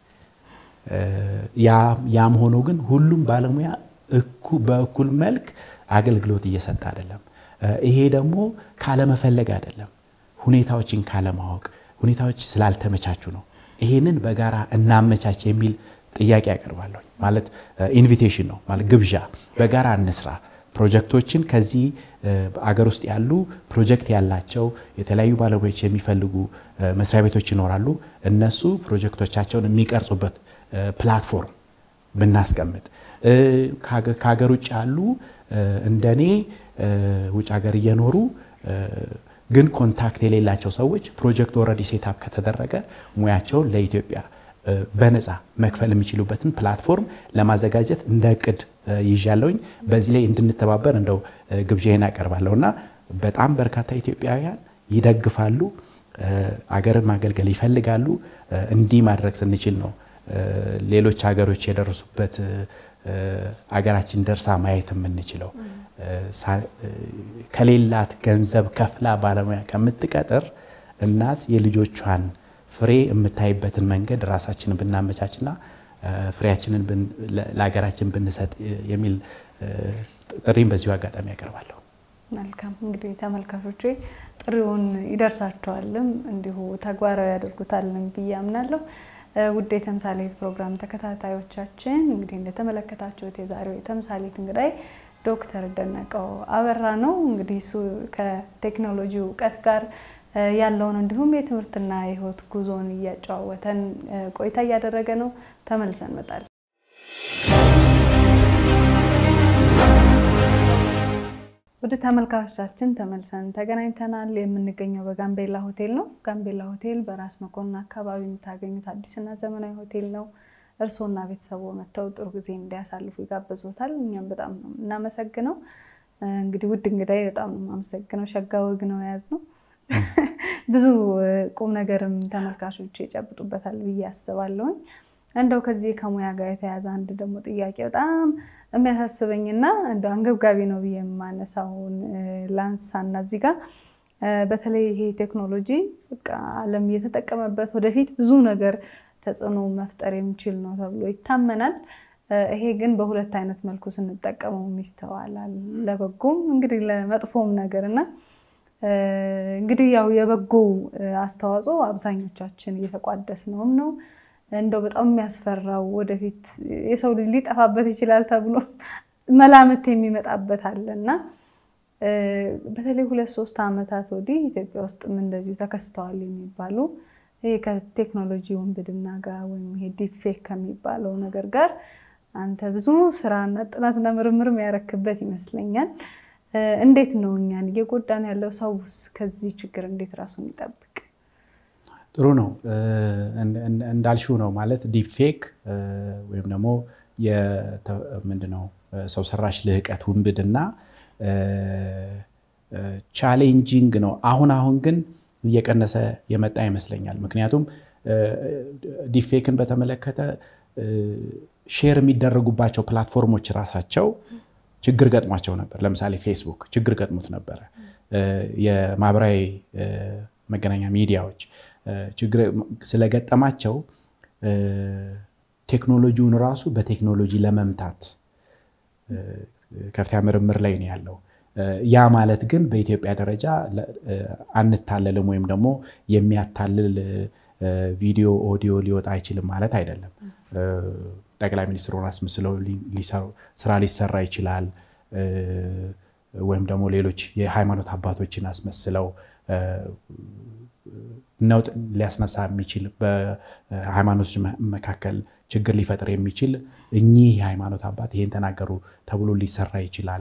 ያም ሆኖ ግን ሁሉም ባለሙያ በእኩል መልክ አገልግሎት እየሰጠ አይደለም። ይሄ ደግሞ ካለመፈለግ አይደለም፣ ሁኔታዎችን ካለማወቅ ሁኔታዎች ስላልተመቻቹ ነው። ይሄንን በጋራ እናመቻች የሚል ጥያቄ ያቀርባለሁ። ማለት ኢንቪቴሽን ነው ማለት ግብዣ፣ በጋራ እንስራ ፕሮጀክቶችን ከዚህ አገር ውስጥ ያሉ ፕሮጀክት ያላቸው የተለያዩ ባለሙያዎች የሚፈልጉ መስሪያ ቤቶች ይኖራሉ። እነሱ ፕሮጀክቶቻቸውን የሚቀርጹበት ፕላትፎርም ብናስቀምጥ ከሀገር ውጭ ያሉ እንደኔ ውጭ ሀገር እየኖሩ ግን ኮንታክት የሌላቸው ሰዎች ፕሮጀክት ኦልሬዲ ሴታፕ ከተደረገ ሙያቸውን ለኢትዮጵያ በነፃ መክፈል የሚችሉበትን ፕላትፎርም ለማዘጋጀት እንደ እቅድ ይዣለውኝ። በዚህ ላይ እንድንተባበር እንደው ግብዣዬን ያቀርባለሁ እና በጣም በርካታ ኢትዮጵያውያን ይደግፋሉ፣ አገርን ማገልገል ይፈልጋሉ። እንዲህ ማድረግ ስንችል ነው ሌሎች ሀገሮች የደረሱበት አገራችን ደርሳ ማየት የምንችለው። ከሌላት ገንዘብ ከፍላ ባለሙያ ከምትቀጥር እናት የልጆቿን ፍሬ የምታይበትን መንገድ ራሳችንን ብናመቻችና ፍሬያችንን ለሀገራችን ብንሰጥ የሚል ጥሪም በዚሁ አጋጣሚ ያቀርባለሁ። መልካም እንግዲህ ተመልካቾቼ ጥሪውን ይደርሳቸዋልም እንዲሁ ተግባራዊ ያደርጉታልም ብዬ አምናለሁ። ውድ የተምሳሌት ፕሮግራም ተከታታዮቻችን እንግዲህ እንደተመለከታችሁት የዛሬው የተምሳሌት እንግዳይ ዶክተር ደነቀው አበራ ነው። እንግዲህ እሱ ከቴክኖሎጂ እውቀት ጋር ያለውን እንዲሁም የትምህርትና የሕይወት ጉዞን እያጨዋወተን ቆይታ እያደረገ ነው። ተመልሰን እንመጣለን። ወደ ተመልካቾቻችን ተመልሰን ተገናኝተናል። የምንገኘው በጋምቤላ ሆቴል ነው። ጋምቤላ ሆቴል በራስ መኮንን አካባቢ የምታገኙት አዲስና ዘመናዊ ሆቴል ነው። እርስዎና ቤተሰቦ መጥተው ጥሩ ጊዜ እንዲያሳልፉ ይጋብዞታል። እኛም በጣም ነው እናመሰግነው። እንግዲህ ውድ እንግዳይ በጣም ነው የማመሰግነው። ሸጋ ወግ ነው የያዝነው። ብዙ ቁም ነገርም ተመልካቾች ይጨብጡበታል ብዬ አስባለሁኝ። እንደው ከዚህ ከሙያ ጋር የተያዘ አንድ ደግሞ ጥያቄ በጣም የሚያሳስበኝና እንደው አንገብጋቢ ነው ብዬ የማነሳውን ላንሳና እዚህ ጋር በተለይ ይሄ ቴክኖሎጂ በቃ ዓለም እየተጠቀመበት ወደፊት ብዙ ነገር ተጽዕኖ መፍጠር የሚችል ነው ተብሎ ይታመናል። ይሄ ግን በሁለት አይነት መልኩ ስንጠቀመው ይስተዋላል። ለበጎም እንግዲህ ለመጥፎም ነገር እና እንግዲህ ያው የበጎ አስተዋጽኦ አብዛኞቻችን እየተቋደስ ነውም ነው እንደው በጣም የሚያስፈራው ወደፊት የሰው ልጅ ሊጠፋበት ይችላል ተብሎ መላምት የሚመጣበት አለ እና በተለይ ሁለት ሶስት ዓመታት ወዲህ ኢትዮጵያ ውስጥም እንደዚሁ ተከስተዋል የሚባሉ ይሄ ከቴክኖሎጂ ውንብድና ጋር ወይም ይሄ ዲፕፌክ ከሚባለው ነገር ጋር አንተ ብዙ ስራና ጥናትና ምርምር ያረክበት ይመስለኛል። እንዴት ነው እኛን እየጎዳን ያለው? ሰውስ ከዚህ ችግር እንዴት ራሱን ይጠብቅ? ጥሩ ነው እንዳልሽው ነው ማለት ዲፕ ፌክ ወይም ደግሞ ምንድነው ሰው ሰራሽ ልህቀት ውንብድና ቻሌንጂንግ ነው። አሁን አሁን ግን እየቀነሰ የመጣ ይመስለኛል። ምክንያቱም ዲፌክን በተመለከተ ሼር የሚደረጉባቸው ፕላትፎርሞች ራሳቸው ችግር ገጥሟቸው ነበር። ለምሳሌ ፌስቡክ ችግር ገጥሞት ነበረ። የማህበራዊ መገናኛ ሚዲያዎች ችግር ስለገጠማቸው ቴክኖሎጂውን ራሱ በቴክኖሎጂ ለመምታት ከፍተኛ ምርምር ላይ ነው ያለው። ያ ማለት ግን በኢትዮጵያ ደረጃ አንታለልም ወይም ደግሞ የሚያታልል ቪዲዮ ኦዲዮ ሊወጣ አይችልም ማለት አይደለም። ጠቅላይ ሚኒስትሩን አስመስለው ስራ ሊሰራ ይችላል። ወይም ደግሞ ሌሎች የሃይማኖት አባቶችን አስመስለው ነውጥ ሊያስነሳ የሚችል በሃይማኖቶች መካከል ችግር ሊፈጥር የሚችል እኚህ የሃይማኖት አባት ይሄን ተናገሩ ተብሎ ሊሰራ ይችላል።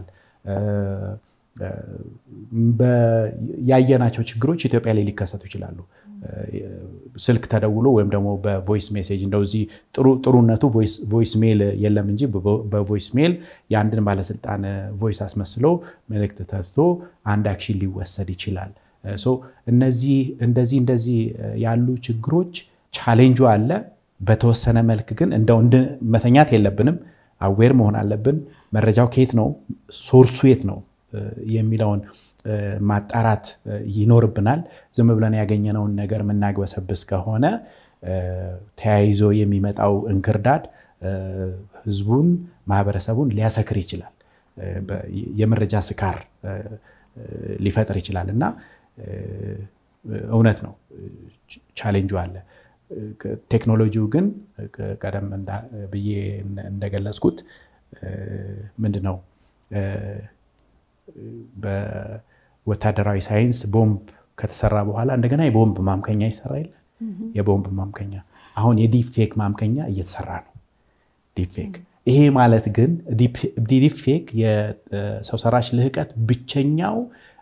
ያየናቸው ችግሮች ኢትዮጵያ ላይ ሊከሰቱ ይችላሉ። ስልክ ተደውሎ ወይም ደግሞ በቮይስ ሜሴጅ እንደው እዚህ ጥሩነቱ ቮይስ ሜል የለም እንጂ በቮይስ ሜል የአንድን ባለስልጣን ቮይስ አስመስሎ መልእክት ተትቶ አንድ አክሽን ሊወሰድ ይችላል። እነዚህ እንደዚህ እንደዚህ ያሉ ችግሮች ቻሌንጁ አለ። በተወሰነ መልክ ግን እንደው መተኛት የለብንም። አዌር መሆን አለብን። መረጃው ከየት ነው፣ ሶርሱ የት ነው የሚለውን ማጣራት ይኖርብናል። ዝም ብለን ያገኘነውን ነገር የምናግበሰብስ ከሆነ ተያይዞ የሚመጣው እንክርዳድ ህዝቡን፣ ማህበረሰቡን ሊያሰክር ይችላል። የመረጃ ስካር ሊፈጥር ይችላል እና እውነት ነው ቻሌንጁ አለ። ቴክኖሎጂው ግን ቀደም ብዬ እንደገለጽኩት ምንድን ነው በወታደራዊ ሳይንስ ቦምብ ከተሰራ በኋላ እንደገና የቦምብ ማምከኛ ይሰራ የለ የቦምብ ማምከኛ አሁን የዲፕፌክ ማምከኛ እየተሰራ ነው። ዲፕፌክ ይሄ ማለት ግን ዲፕፌክ የሰው ሰራሽ ልህቀት ብቸኛው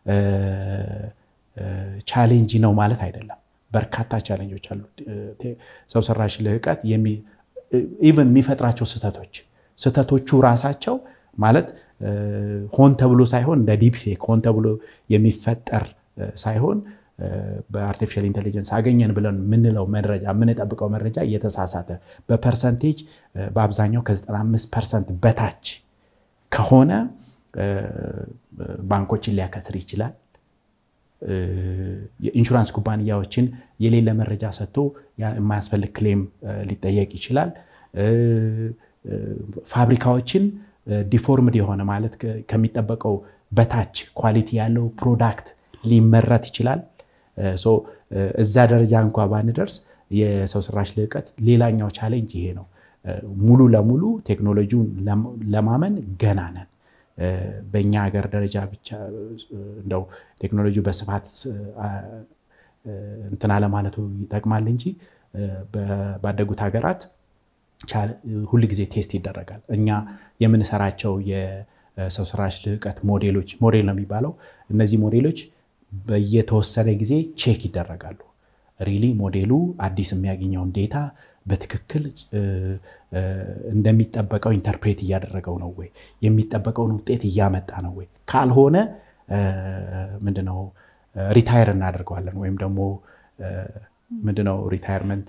ቻሌንጅ ነው ማለት አይደለም። በርካታ ቻሌንጆች አሉ። ሰው ሰራሽ ልህቀት ኢቨን የሚፈጥራቸው ስህተቶች ስህተቶቹ ራሳቸው ማለት ሆን ተብሎ ሳይሆን እንደ ዲፕፌክ ሆን ተብሎ የሚፈጠር ሳይሆን በአርቲፊሻል ኢንቴሊጀንስ አገኘን ብለን የምንለው መረጃ የምንጠብቀው መረጃ እየተሳሳተ በፐርሰንቴጅ በአብዛኛው ከ95 ፐርሰንት በታች ከሆነ ባንኮችን ሊያከስር ይችላል። የኢንሹራንስ ኩባንያዎችን የሌለ መረጃ ሰጥቶ የማያስፈልግ ክሌም ሊጠየቅ ይችላል። ፋብሪካዎችን ዲፎርምድ የሆነ ማለት ከሚጠበቀው በታች ኳሊቲ ያለው ፕሮዳክት ሊመረት ይችላል። እዛ ደረጃ እንኳ ባንደርስ የሰው ሰራሽ ልህቀት ሌላኛው ቻሌንጅ ይሄ ነው። ሙሉ ለሙሉ ቴክኖሎጂውን ለማመን ገና ነን። በእኛ ሀገር ደረጃ ብቻ እንደው ቴክኖሎጂ በስፋት እንትና ለማለቱ ይጠቅማል እንጂ ባደጉት ሀገራት ሁል ጊዜ ቴስት ይደረጋል። እኛ የምንሰራቸው የሰው ሰራሽ ልህቀት ሞዴሎች ሞዴል ነው የሚባለው። እነዚህ ሞዴሎች በየተወሰነ ጊዜ ቼክ ይደረጋሉ። ሪሊ ሞዴሉ አዲስ የሚያገኘውን ዴታ በትክክል እንደሚጠበቀው ኢንተርፕሬት እያደረገው ነው ወይ፣ የሚጠበቀውን ውጤት እያመጣ ነው ወይ፣ ካልሆነ ምንድነው ሪታየር እናደርገዋለን ወይም ደግሞ ምንድነው ሪታየርመንት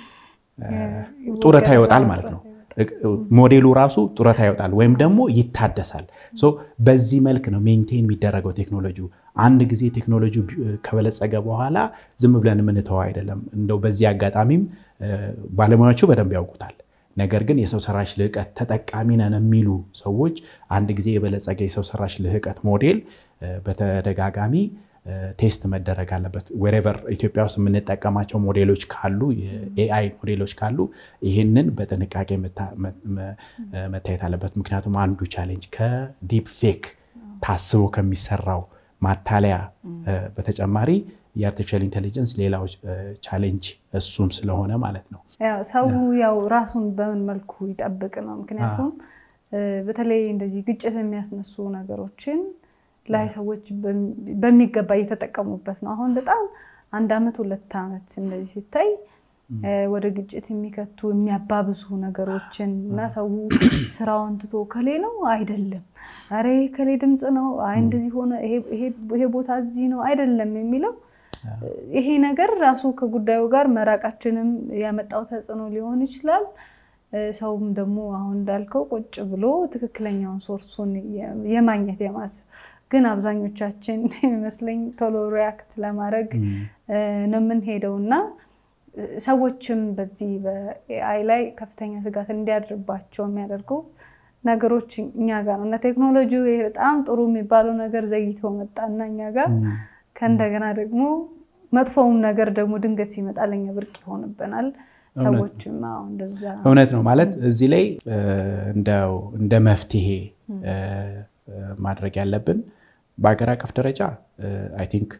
ጡረታ ይወጣል ማለት ነው። ሞዴሉ ራሱ ጡረታ ይወጣል ወይም ደግሞ ይታደሳል። በዚህ መልክ ነው ሜንቴን የሚደረገው ቴክኖሎጂ። አንድ ጊዜ ቴክኖሎጂ ከበለጸገ በኋላ ዝም ብለን የምንተወው አይደለም። እንደው በዚህ አጋጣሚም ባለሙያዎቹ በደንብ ያውቁታል። ነገር ግን የሰው ሰራሽ ልህቀት ተጠቃሚ ነን የሚሉ ሰዎች አንድ ጊዜ የበለጸገ የሰው ሰራሽ ልህቀት ሞዴል በተደጋጋሚ ቴስት መደረግ አለበት። ዌሬቨር ኢትዮጵያ ውስጥ የምንጠቀማቸው ሞዴሎች ካሉ የኤአይ ሞዴሎች ካሉ ይህንን በጥንቃቄ መታየት አለበት። ምክንያቱም አንዱ ቻሌንጅ ከዲፕ ፌክ ታስቦ ከሚሰራው ማታለያ በተጨማሪ የአርቲፊሻል ኢንቴሊጀንስ ሌላው ቻሌንጅ እሱም ስለሆነ ማለት ነው። ሰው ያው ራሱን በምን መልኩ ይጠብቅ ነው። ምክንያቱም በተለይ እንደዚህ ግጭት የሚያስነሱ ነገሮችን ላይ ሰዎች በሚገባ እየተጠቀሙበት ነው። አሁን በጣም አንድ ዓመት ሁለት ዓመት እንደዚህ ሲታይ ወደ ግጭት የሚከቱ የሚያባብሱ ነገሮችን እና ሰው ስራውን ትቶ ከሌ ነው አይደለም፣ ኧረ ከሌ ድምፅ ነው፣ አይ እንደዚህ ሆነ፣ ይሄ ቦታ እዚህ ነው አይደለም የሚለው ይሄ ነገር ራሱ ከጉዳዩ ጋር መራቃችንም ያመጣው ተጽዕኖ ሊሆን ይችላል። ሰውም ደግሞ አሁን እንዳልከው ቁጭ ብሎ ትክክለኛውን ሶርሱን የማግኘት የማሰብ ግን አብዛኞቻችን ይመስለኝ ቶሎ ሪያክት ለማድረግ ነው የምንሄደው እና ሰዎችም በዚህ በኤአይ ላይ ከፍተኛ ስጋት እንዲያድርባቸው የሚያደርጉ ነገሮች እኛ ጋር ነው እና ቴክኖሎጂው ይሄ በጣም ጥሩ የሚባለው ነገር ዘይቶ መጣና እኛ ጋር ከእንደገና ደግሞ መጥፎውም ነገር ደግሞ ድንገት ሲመጣ ለኛ ብርቅ ይሆንብናል። ሰዎችም እንደዛ እውነት ነው ማለት እዚህ ላይ እንደ መፍትሄ ማድረግ ያለብን በሀገር አቀፍ ደረጃ አይ ቲንክ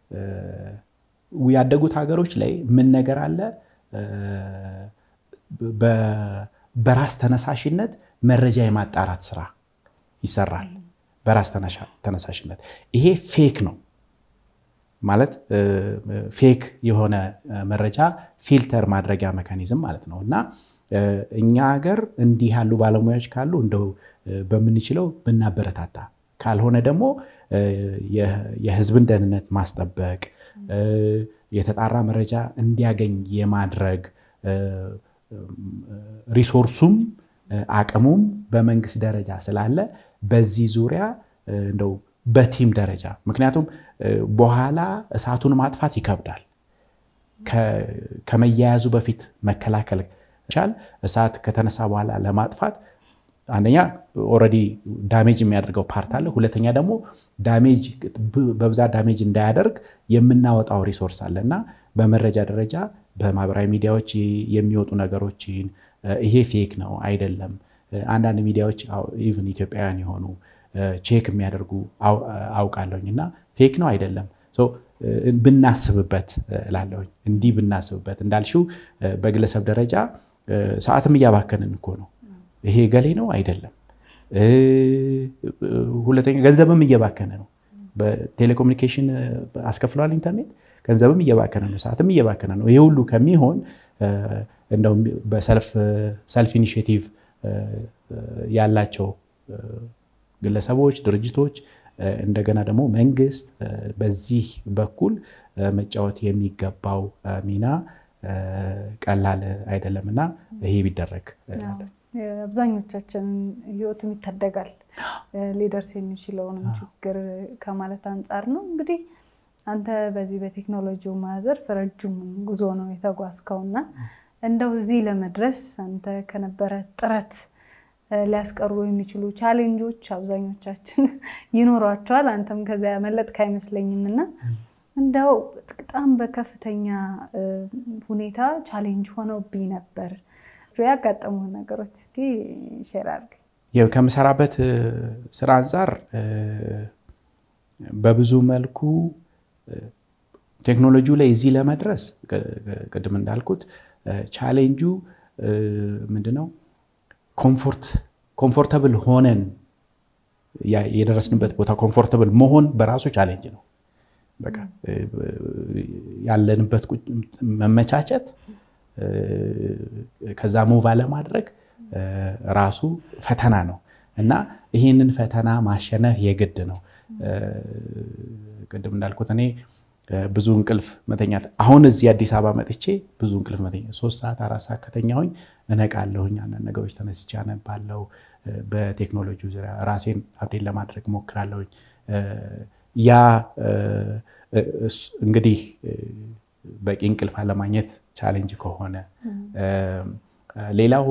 ያደጉት ሀገሮች ላይ ምን ነገር አለ በራስ ተነሳሽነት መረጃ የማጣራት ስራ ይሰራል። በራስ ተነሳሽነት ይሄ ፌክ ነው ማለት ፌክ የሆነ መረጃ ፊልተር ማድረጊያ መካኒዝም ማለት ነው እና እኛ ሀገር እንዲህ ያሉ ባለሙያዎች ካሉ እንደው በምንችለው ብናበረታታ፣ ካልሆነ ደግሞ የህዝብን ደህንነት ማስጠበቅ የተጣራ መረጃ እንዲያገኝ የማድረግ ሪሶርሱም አቅሙም በመንግስት ደረጃ ስላለ በዚህ ዙሪያ እንደው በቲም ደረጃ ምክንያቱም በኋላ እሳቱን ማጥፋት ይከብዳል። ከመያያዙ በፊት መከላከል ቻል እሳት ከተነሳ በኋላ ለማጥፋት አንደኛ ኦልሬዲ ዳሜጅ የሚያደርገው ፓርት አለ። ሁለተኛ ደግሞ ዳሜጅ በብዛት ዳሜጅ እንዳያደርግ የምናወጣው ሪሶርስ አለ እና በመረጃ ደረጃ በማህበራዊ ሚዲያዎች የሚወጡ ነገሮችን ይሄ ፌክ ነው አይደለም፣ አንዳንድ ሚዲያዎች ኢቭን ኢትዮጵያውያን የሆኑ ቼክ የሚያደርጉ አውቃለሁኝ እና ፌክ ነው አይደለም ብናስብበት እላለሁኝ። እንዲህ ብናስብበት እንዳልሽው በግለሰብ ደረጃ ሰዓትም እያባከንን እኮ ነው። ይሄ ገሌ ነው አይደለም። ሁለተኛ ገንዘብም እየባከነ ነው። በቴሌኮሙኒኬሽን አስከፍለዋል ኢንተርኔት ገንዘብም እየባከነ ነው፣ ሰዓትም እየባከነ ነው። ይሄ ሁሉ ከሚሆን እንደውም በሰልፍ ኢኒሽቲቭ ያላቸው ግለሰቦች፣ ድርጅቶች እንደገና ደግሞ መንግስት በዚህ በኩል መጫወት የሚገባው ሚና ቀላል አይደለም እና ይሄ ቢደረግ አብዛኞቻችንን ህይወትም ይታደጋል ሊደርስ የሚችለውንም ችግር ከማለት አንጻር ነው። እንግዲህ አንተ በዚህ በቴክኖሎጂው ማዘርፍ ረጅሙን ጉዞ ነው የተጓዝከውና እንደው እዚህ ለመድረስ አንተ ከነበረ ጥረት ሊያስቀሩ የሚችሉ ቻሌንጆች አብዛኞቻችን ይኖሯቸዋል። አንተም ከዚያ ያመለጥክ አይመስለኝም እና እንደው በጣም በከፍተኛ ሁኔታ ቻሌንጅ ሆነውብኝ ነበር ያጋጠሙ ነገሮች እስኪ ሼር አድርግ። ከምሰራበት ስራ አንጻር በብዙ መልኩ ቴክኖሎጂው ላይ እዚህ ለመድረስ ቅድም እንዳልኩት ቻሌንጁ ምንድነው? ኮምፎርተብል ሆነን የደረስንበት ቦታ ኮምፎርተብል መሆን በራሱ ቻሌንጅ ነው። በቃ ያለንበት መመቻቸት ከዛ ሙቭ አለማድረግ ራሱ ፈተና ነው እና ይህንን ፈተና ማሸነፍ የግድ ነው። ቅድም እንዳልኩት እኔ ብዙ እንቅልፍ መተኛት አሁን እዚህ አዲስ አበባ መጥቼ ብዙ እንቅልፍ መተኛት ሶስት ሰዓት አራት ሰዓት ከተኛሁኝ እነቃለሁኝ። አንዳንድ ነገሮች ተነስቼ አነባለሁ። በቴክኖሎጂ ዙሪያ ራሴን አብዴት ለማድረግ ሞክራለሁኝ። ያ እንግዲህ በቂ እንቅልፍ አለማግኘት ቻሌንጅ ከሆነ ሌላው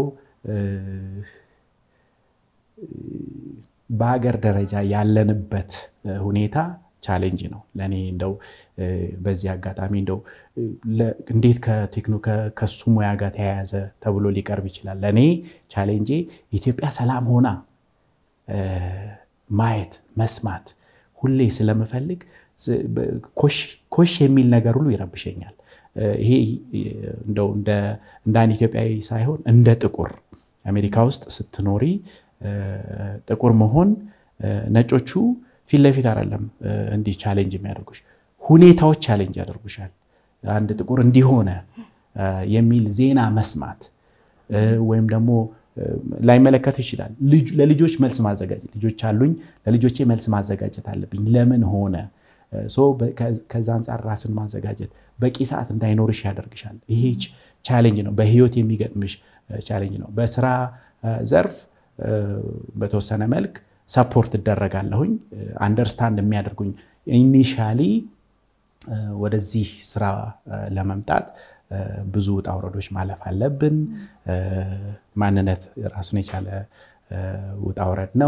በሀገር ደረጃ ያለንበት ሁኔታ ቻሌንጅ ነው ለእኔ። እንደው በዚህ አጋጣሚ እንደው እንዴት ከቴክኖ ከሱ ሙያ ጋር ተያያዘ ተብሎ ሊቀርብ ይችላል። ለእኔ ቻሌንጄ ኢትዮጵያ ሰላም ሆና ማየት መስማት ሁሌ ስለምፈልግ ኮሽ የሚል ነገር ሁሉ ይረብሸኛል። ይሄ እንደው እንደ አንድ ኢትዮጵያዊ ሳይሆን እንደ ጥቁር አሜሪካ ውስጥ ስትኖሪ ጥቁር መሆን ነጮቹ ፊት ለፊት አይደለም እንዲህ ቻሌንጅ የሚያደርጉሽ ሁኔታዎች ቻሌንጅ ያደርጉሻል። አንድ ጥቁር እንዲሆነ የሚል ዜና መስማት ወይም ደግሞ ላይመለከት ይችላል። ለልጆች መልስ ማዘጋጀት ልጆች አሉኝ፣ ለልጆቼ መልስ ማዘጋጀት አለብኝ። ለምን ሆነ? ከዛ አንጻር ራስን ማዘጋጀት በቂ ሰዓት እንዳይኖርሽ ያደርግሻል። ይሄ ቻሌንጅ ነው፣ በህይወት የሚገጥምሽ ቻሌንጅ ነው። በስራ ዘርፍ በተወሰነ መልክ ሰፖርት እደረጋለሁኝ። አንደርስታንድ የሚያደርጉኝ ኢኒሻሊ ወደዚህ ስራ ለመምጣት ብዙ ውጣ ውረዶች ማለፍ አለብን። ማንነት ራሱን የቻለ ውጣ ውረድ ነው።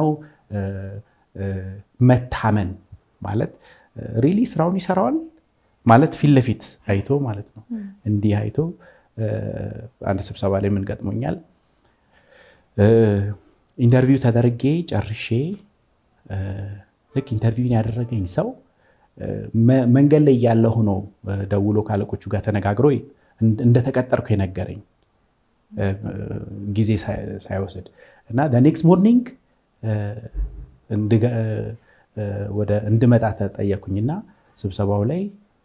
መታመን ማለት ሪሊ ስራውን ይሰራዋል ማለት ፊት ለፊት አይቶ ማለት ነው። እንዲህ አይቶ አንድ ስብሰባ ላይ ምን ገጥሞኛል። ኢንተርቪው ተደርጌ ጨርሼ ልክ ኢንተርቪውን ያደረገኝ ሰው መንገድ ላይ ያለ ሆኖ ደውሎ ካለቆቹ ጋር ተነጋግሮ እንደተቀጠርኩ የነገረኝ ጊዜ ሳይወስድ እና ኔክስት ሞርኒንግ ወደ እንድመጣ ተጠየኩኝና ስብሰባው ላይ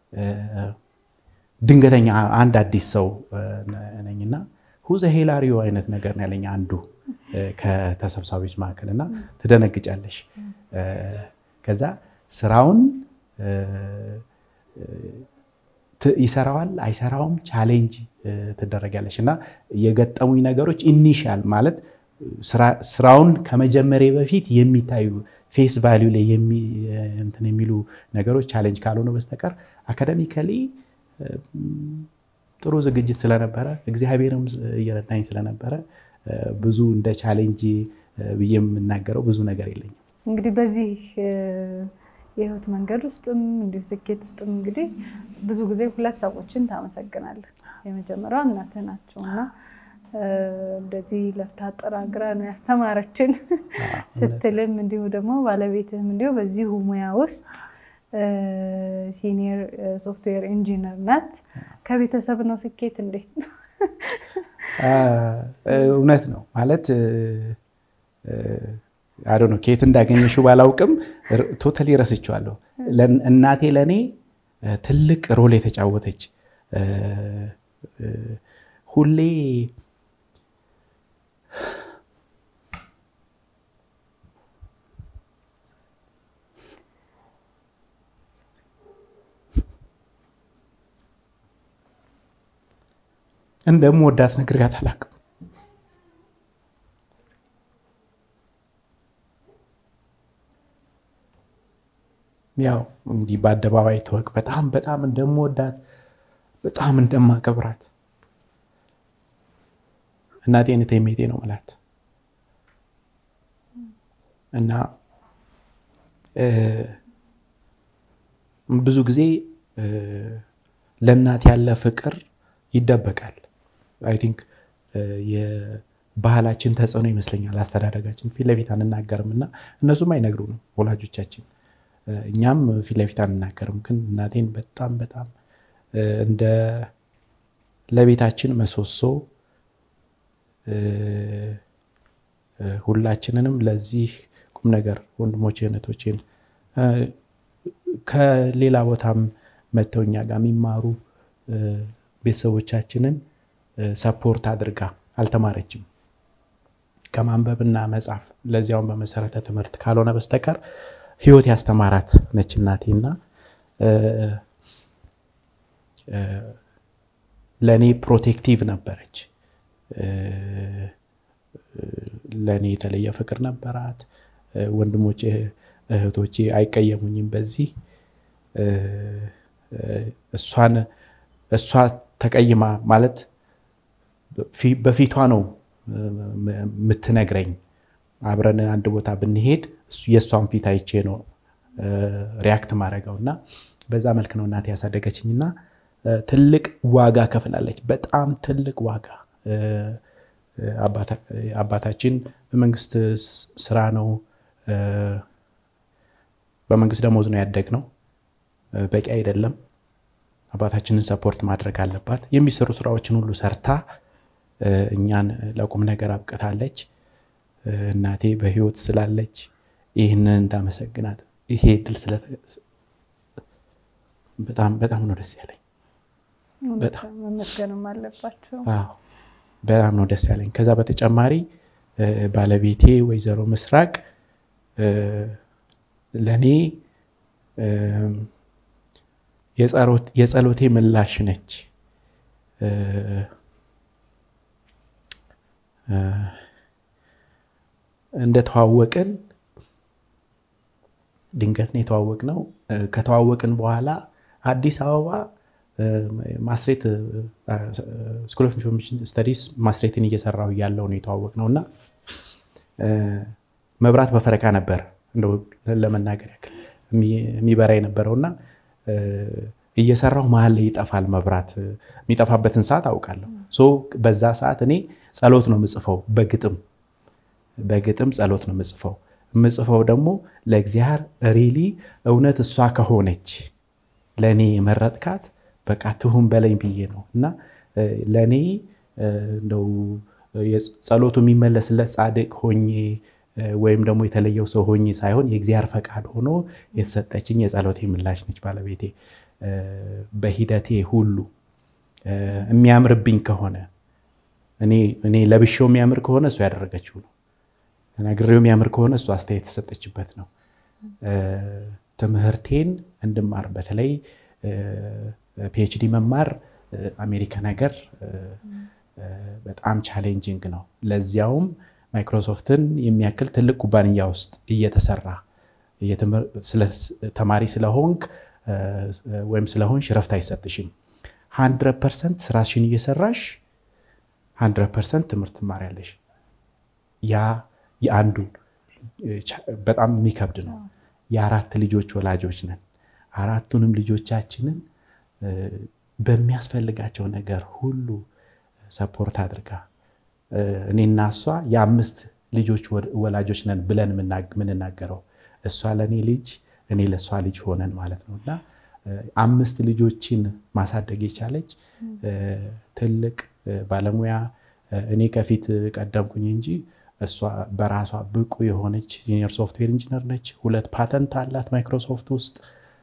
ድንገተኛ አንድ አዲስ ሰው ነኝና ሁዘ ሄላሪዮ አይነት ነገር ነው ያለኝ አንዱ ከተሰብሳቢዎች መካከል እና ትደነግጫለሽ። ከዛ ስራውን ይሰራዋል አይሰራውም ቻሌንጅ ትደረጋለች እና የገጠሙኝ ነገሮች ኢኒሻል ማለት ስራውን ከመጀመሪያ በፊት የሚታዩ ፌስ ቫሊዩ ላይ እንትን የሚሉ ነገሮች ቻሌንጅ ካልሆነ በስተቀር አካደሚካሊ ጥሩ ዝግጅት ስለነበረ እግዚአብሔርም እየረዳኝ ስለነበረ ብዙ እንደ ቻሌንጅ ብዬ የምናገረው ብዙ ነገር የለኝም። እንግዲህ በዚህ የህይወት መንገድ ውስጥም እንዲሁ ስኬት ውስጥም እንግዲህ ብዙ ጊዜ ሁለት ሰዎችን ታመሰግናለን። የመጀመሪያው እናትህ ናቸው እና እንደዚህ ለፍታ ጥራ ግራ ነው ያስተማረችን ስትልም እንዲሁ ደግሞ ባለቤትህም እንዲሁ በዚሁ ሙያ ውስጥ ሲኒየር ሶፍትዌር ኢንጂነር ናት። ከቤተሰብ ነው ስኬት እንዴት ነው? እውነት ነው ማለት አዶ ነው ከየት እንዳገኘሽው ባላውቅም ቶታሊ ረስቼዋለሁ። እናቴ ለእኔ ትልቅ ሮል የተጫወተች ሁሌ እንደምወዳት ነግሬያት አላውቅም። ያው እንዲህ በአደባባይ ተወቅ በጣም በጣም እንደምወዳት በጣም እንደማከብራት እናቴን ቴሜቴ ነው ምላት እና ብዙ ጊዜ ለእናት ያለ ፍቅር ይደበቃል። አይ ቲንክ የባህላችን ተጽዕኖ ይመስለኛል። አስተዳደጋችን ፊት ለፊት አንናገርም እና እነሱም አይነግሩንም ወላጆቻችን እኛም ፊት ለፊት አንናገርም። ግን እናቴን በጣም በጣም እንደ ለቤታችን መሰሶ ሁላችንንም ለዚህ ቁም ነገር ወንድሞቼ እህቶቼን ከሌላ ቦታም መጥተው እኛ ጋር የሚማሩ ቤተሰቦቻችንን ሰፖርት አድርጋ አልተማረችም። ከማንበብና መጻፍ ለዚያውን በመሰረተ ትምህርት ካልሆነ በስተቀር ህይወት ያስተማራት ነች እናቴና ለእኔ ፕሮቴክቲቭ ነበረች። ለእኔ የተለየ ፍቅር ነበራት። ወንድሞቼ እህቶቼ አይቀየሙኝም በዚህ እሷን እሷ ተቀይማ ማለት በፊቷ ነው የምትነግረኝ። አብረን አንድ ቦታ ብንሄድ የእሷን ፊት አይቼ ነው ሪያክት ማድረገው እና በዛ መልክ ነው እናቴ ያሳደገችኝ እና ትልቅ ዋጋ ከፍላለች። በጣም ትልቅ ዋጋ አባታችን በመንግስት ስራ ነው በመንግስት ደሞዝ ነው ያደግነው። በቂ አይደለም። አባታችንን ሰፖርት ማድረግ አለባት። የሚሰሩ ስራዎችን ሁሉ ሰርታ እኛን ለቁም ነገር አብቅታለች። እናቴ በህይወት ስላለች ይህንን እንዳመሰግናት ይሄ ድል በጣም በጣም ነው ደስ ያለኝ። መመስገንም አለባቸው። በጣም ነው ደስ ያለኝ። ከዛ በተጨማሪ ባለቤቴ ወይዘሮ ምስራቅ ለእኔ የጸሎቴ ምላሽ ነች። እንደተዋወቅን ድንገት ነው የተዋወቅነው። ከተዋወቅን በኋላ አዲስ አበባ ማስሬት ስኩል ኦፍ ኢንፎርሜሽን ስተዲስ ማስሬትን እየሰራሁ እያለሁ ነው የተዋወቅነው እና መብራት በፈረቃ ነበር እንደው ለመናገር ያክል የሚበራ የነበረው እና እየሰራሁ መሀል ላይ ይጠፋል መብራት። የሚጠፋበትን ሰዓት አውቃለሁ። ሶ በዛ ሰዓት እኔ ጸሎት ነው የምጽፈው፣ በግጥም በግጥም ጸሎት ነው የምጽፈው። የምጽፈው ደግሞ ለእግዚአብሔር ሪሊ እውነት እሷ ከሆነች ለእኔ የመረጥካት በቃ ትሁን በለኝ ብዬ ነው እና ለእኔ እንደው ጸሎቱ የሚመለስለት ጻድቅ ሆኜ ወይም ደግሞ የተለየው ሰው ሆኜ ሳይሆን የእግዚአብሔር ፈቃድ ሆኖ የተሰጠችኝ የጸሎቴ ምላሽ ነች ባለቤቴ። በሂደቴ ሁሉ የሚያምርብኝ ከሆነ እኔ ለብሼው የሚያምር ከሆነ እሱ ያደረገችው ነው። ነግሬው የሚያምር ከሆነ እሱ አስተያየት የተሰጠችበት ነው። ትምህርቴን እንድማር በተለይ ፒኤችዲ መማር አሜሪካ ነገር በጣም ቻሌንጂንግ ነው። ለዚያውም ማይክሮሶፍትን የሚያክል ትልቅ ኩባንያ ውስጥ እየተሰራ ተማሪ ስለሆንክ ወይም ስለሆንሽ ረፍት አይሰጥሽም። ሀንድረድ ፐርሰንት ስራሽን እየሰራሽ ሀንድረድ ፐርሰንት ትምህርት ትማሪያለሽ። ያ የአንዱ በጣም የሚከብድ ነው። የአራት ልጆች ወላጆች ነን። አራቱንም ልጆቻችንን በሚያስፈልጋቸው ነገር ሁሉ ሰፖርት አድርጋ እኔና እሷ የአምስት ልጆች ወላጆች ነን ብለን የምንናገረው እሷ ለእኔ ልጅ እኔ ለእሷ ልጅ ሆነን ማለት ነው እና አምስት ልጆችን ማሳደግ የቻለች ትልቅ ባለሙያ እኔ ከፊት ቀደምኩኝ እንጂ እሷ በራሷ ብቁ የሆነች ሲኒየር ሶፍትዌር ኢንጂነር ነች። ሁለት ፓተንት አላት ማይክሮሶፍት ውስጥ።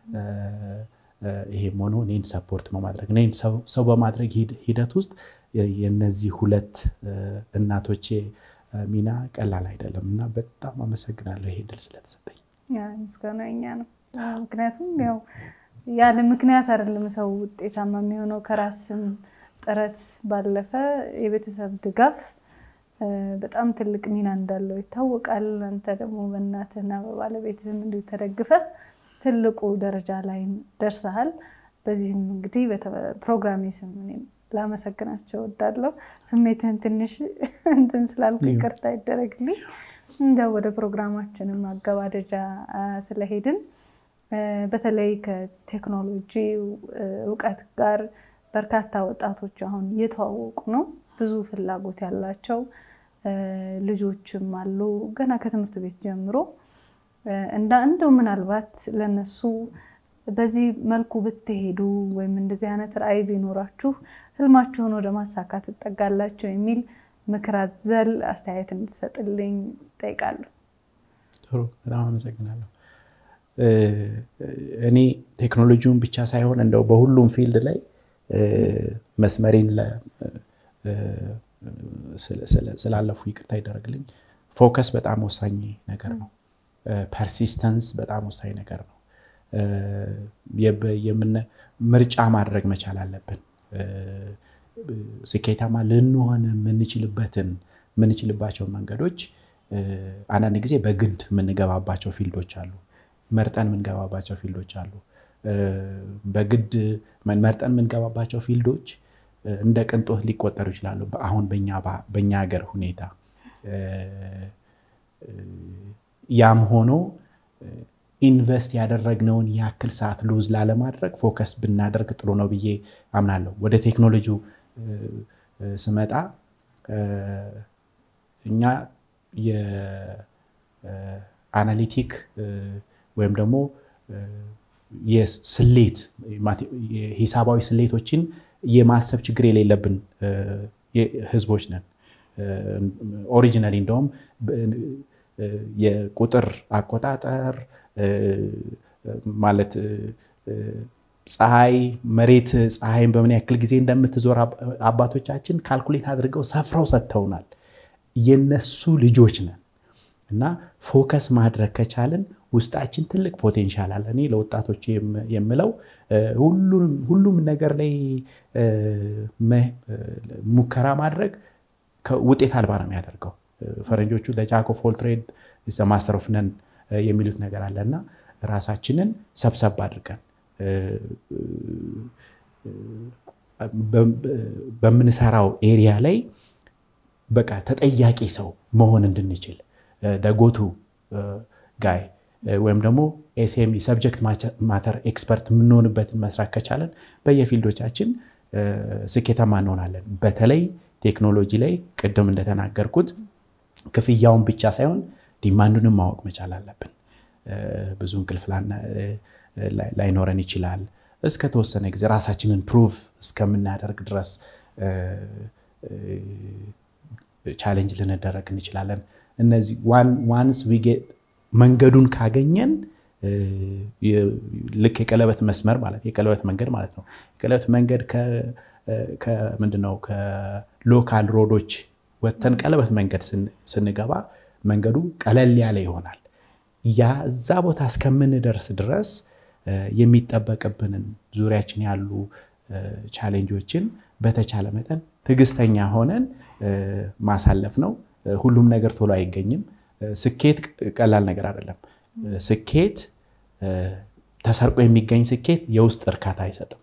ይሄም ሆኖ እኔን ሰፖርት በማድረግ እኔን ሰው በማድረግ ሂደት ውስጥ የነዚህ ሁለት እናቶቼ ሚና ቀላል አይደለም እና በጣም አመሰግናለሁ ይሄ ድል ስለተሰጠኝ። ምስጋና እኛ ነው። ምክንያቱም ያው ያለ ምክንያት አይደለም ሰው ውጤታማ የሚሆነው ከራስም ጥረት ባለፈ የቤተሰብ ድጋፍ በጣም ትልቅ ሚና እንዳለው ይታወቃል። አንተ ደግሞ በእናትህና በባለቤትህም እንዲሁ ተደግፈ ትልቁ ደረጃ ላይ ደርሰሃል። በዚህም እንግዲህ ፕሮግራሜ ስም እኔም ላመሰግናቸው እወዳለሁ። ስሜትህን ትንሽ እንትን ስላልኩ ይቅርታ ይደረግልኝ። እንደ ወደ ፕሮግራማችንም አገባደጃ ስለሄድን በተለይ ከቴክኖሎጂ እውቀት ጋር በርካታ ወጣቶች አሁን እየተዋወቁ ነው። ብዙ ፍላጎት ያላቸው ልጆችም አሉ ገና ከትምህርት ቤት ጀምሮ እንደ እንደው ምናልባት ለነሱ በዚህ መልኩ ብትሄዱ ወይም እንደዚህ አይነት ራዕይ ቢኖራችሁ ህልማችሁን ወደ ማሳካት ትጠጋላቸው የሚል ምክር አዘል አስተያየት እንድትሰጥልኝ ጠይቃለሁ። ጥሩ፣ በጣም አመሰግናለሁ። እኔ ቴክኖሎጂውን ብቻ ሳይሆን እንደው በሁሉም ፊልድ ላይ መስመሬን ስላለፉ ይቅርታ ይደረግልኝ። ፎከስ በጣም ወሳኝ ነገር ነው። ፐርሲስተንስ በጣም ወሳኝ ነገር ነው። ምርጫ ማድረግ መቻል አለብን። ስኬታማ ልንሆን የምንችልበትን የምንችልባቸው መንገዶች አንዳንድ ጊዜ በግድ የምንገባባቸው ፊልዶች አሉ። መርጠን የምንገባባቸው ፊልዶች አሉ። በግድ መርጠን የምንገባባቸው ፊልዶች እንደ ቅንጦት ሊቆጠሩ ይችላሉ። አሁን በኛ ሀገር ሁኔታ ያም ሆኖ ኢንቨስት ያደረግነውን ያክል ሰዓት ሉዝ ላለማድረግ ፎከስ ብናደርግ ጥሩ ነው ብዬ አምናለሁ። ወደ ቴክኖሎጂው ስመጣ እኛ የአናሊቲክ ወይም ደግሞ የስሌት ሂሳባዊ ስሌቶችን የማሰብ ችግር የሌለብን ህዝቦች ነን። ኦሪጂናሊ እንደውም የቁጥር አቆጣጠር ማለት ፀሐይ መሬት ፀሐይን በምን ያክል ጊዜ እንደምትዞር አባቶቻችን ካልኩሌት አድርገው ሰፍረው ሰጥተውናል። የነሱ ልጆች ነን እና ፎከስ ማድረግ ከቻልን ውስጣችን ትልቅ ፖቴንሻል አለ። እኔ ለወጣቶች የምለው ሁሉም ነገር ላይ ሙከራ ማድረግ ውጤት አልባ ነው የሚያደርገው። ፈረንጆቹ ጃክ ኦፍ ኦል ትሬድ ማስተር ኦፍ ነን የሚሉት ነገር አለ እና ራሳችንን ሰብሰብ አድርገን በምንሰራው ኤሪያ ላይ በቃ ተጠያቂ ሰው መሆን እንድንችል ደጎቱ ጋይ ወይም ደግሞ ኤስኤምኢ ሰብጀክት ማተር ኤክስፐርት የምንሆንበትን መስራት ከቻለን በየፊልዶቻችን ስኬታማ እንሆናለን። በተለይ ቴክኖሎጂ ላይ ቅድም እንደተናገርኩት ክፍያውን ብቻ ሳይሆን ዲማንዱንም ማወቅ መቻል አለብን። ብዙ እንቅልፍ ላይኖረን ይችላል። እስከ ተወሰነ ጊዜ ራሳችንን ፕሩቭ እስከምናደርግ ድረስ ቻሌንጅ ልንደረግ እንችላለን። እነዚህ ዋንስ መንገዱን ካገኘን ልክ የቀለበት መስመር ማለት የቀለበት መንገድ ማለት ነው። የቀለበት መንገድ ምንድነው? ከሎካል ሮዶች ወጥተን ቀለበት መንገድ ስንገባ መንገዱ ቀለል ያለ ይሆናል። ያ እዛ ቦታ እስከምንደርስ ድረስ የሚጠበቅብንን ዙሪያችን ያሉ ቻሌንጆችን በተቻለ መጠን ትዕግስተኛ ሆነን ማሳለፍ ነው። ሁሉም ነገር ቶሎ አይገኝም። ስኬት ቀላል ነገር አይደለም። ስኬት ተሰርቆ የሚገኝ ስኬት የውስጥ እርካታ አይሰጥም።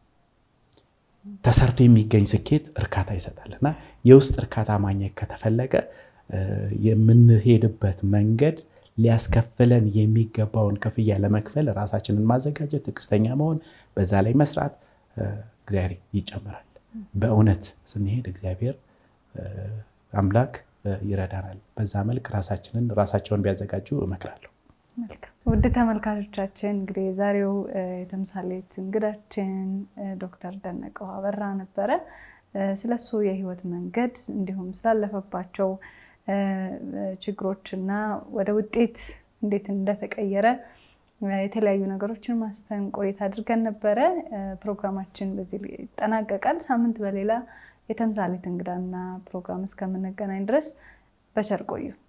ተሰርቶ የሚገኝ ስኬት እርካታ ይሰጣል እና የውስጥ እርካታ ማግኘት ከተፈለገ የምንሄድበት መንገድ ሊያስከፍለን የሚገባውን ክፍያ ለመክፈል ራሳችንን ማዘጋጀት፣ ትዕግስተኛ መሆን፣ በዛ ላይ መስራት እግዚአብሔር ይጨምራል። በእውነት ስንሄድ እግዚአብሔር አምላክ ይረዳናል። በዛ መልክ ራሳችንን ራሳቸውን ቢያዘጋጁ እመክራለሁ። ውድ ተመልካቾቻችን እንግዲህ የዛሬው የተምሳሌት እንግዳችን ዶክተር ደነቀው አበራ ነበረ። ስለሱ የህይወት መንገድ እንዲሁም ስላለፈባቸው ችግሮች እና ወደ ውጤት እንዴት እንደተቀየረ የተለያዩ ነገሮችን ማስተን ቆይታ አድርገን ነበረ። ፕሮግራማችን በዚህ ይጠናቀቃል። ሳምንት በሌላ የተምሳሌት እንግዳና ፕሮግራም እስከምንገናኝ ድረስ በቸር ቆዩ።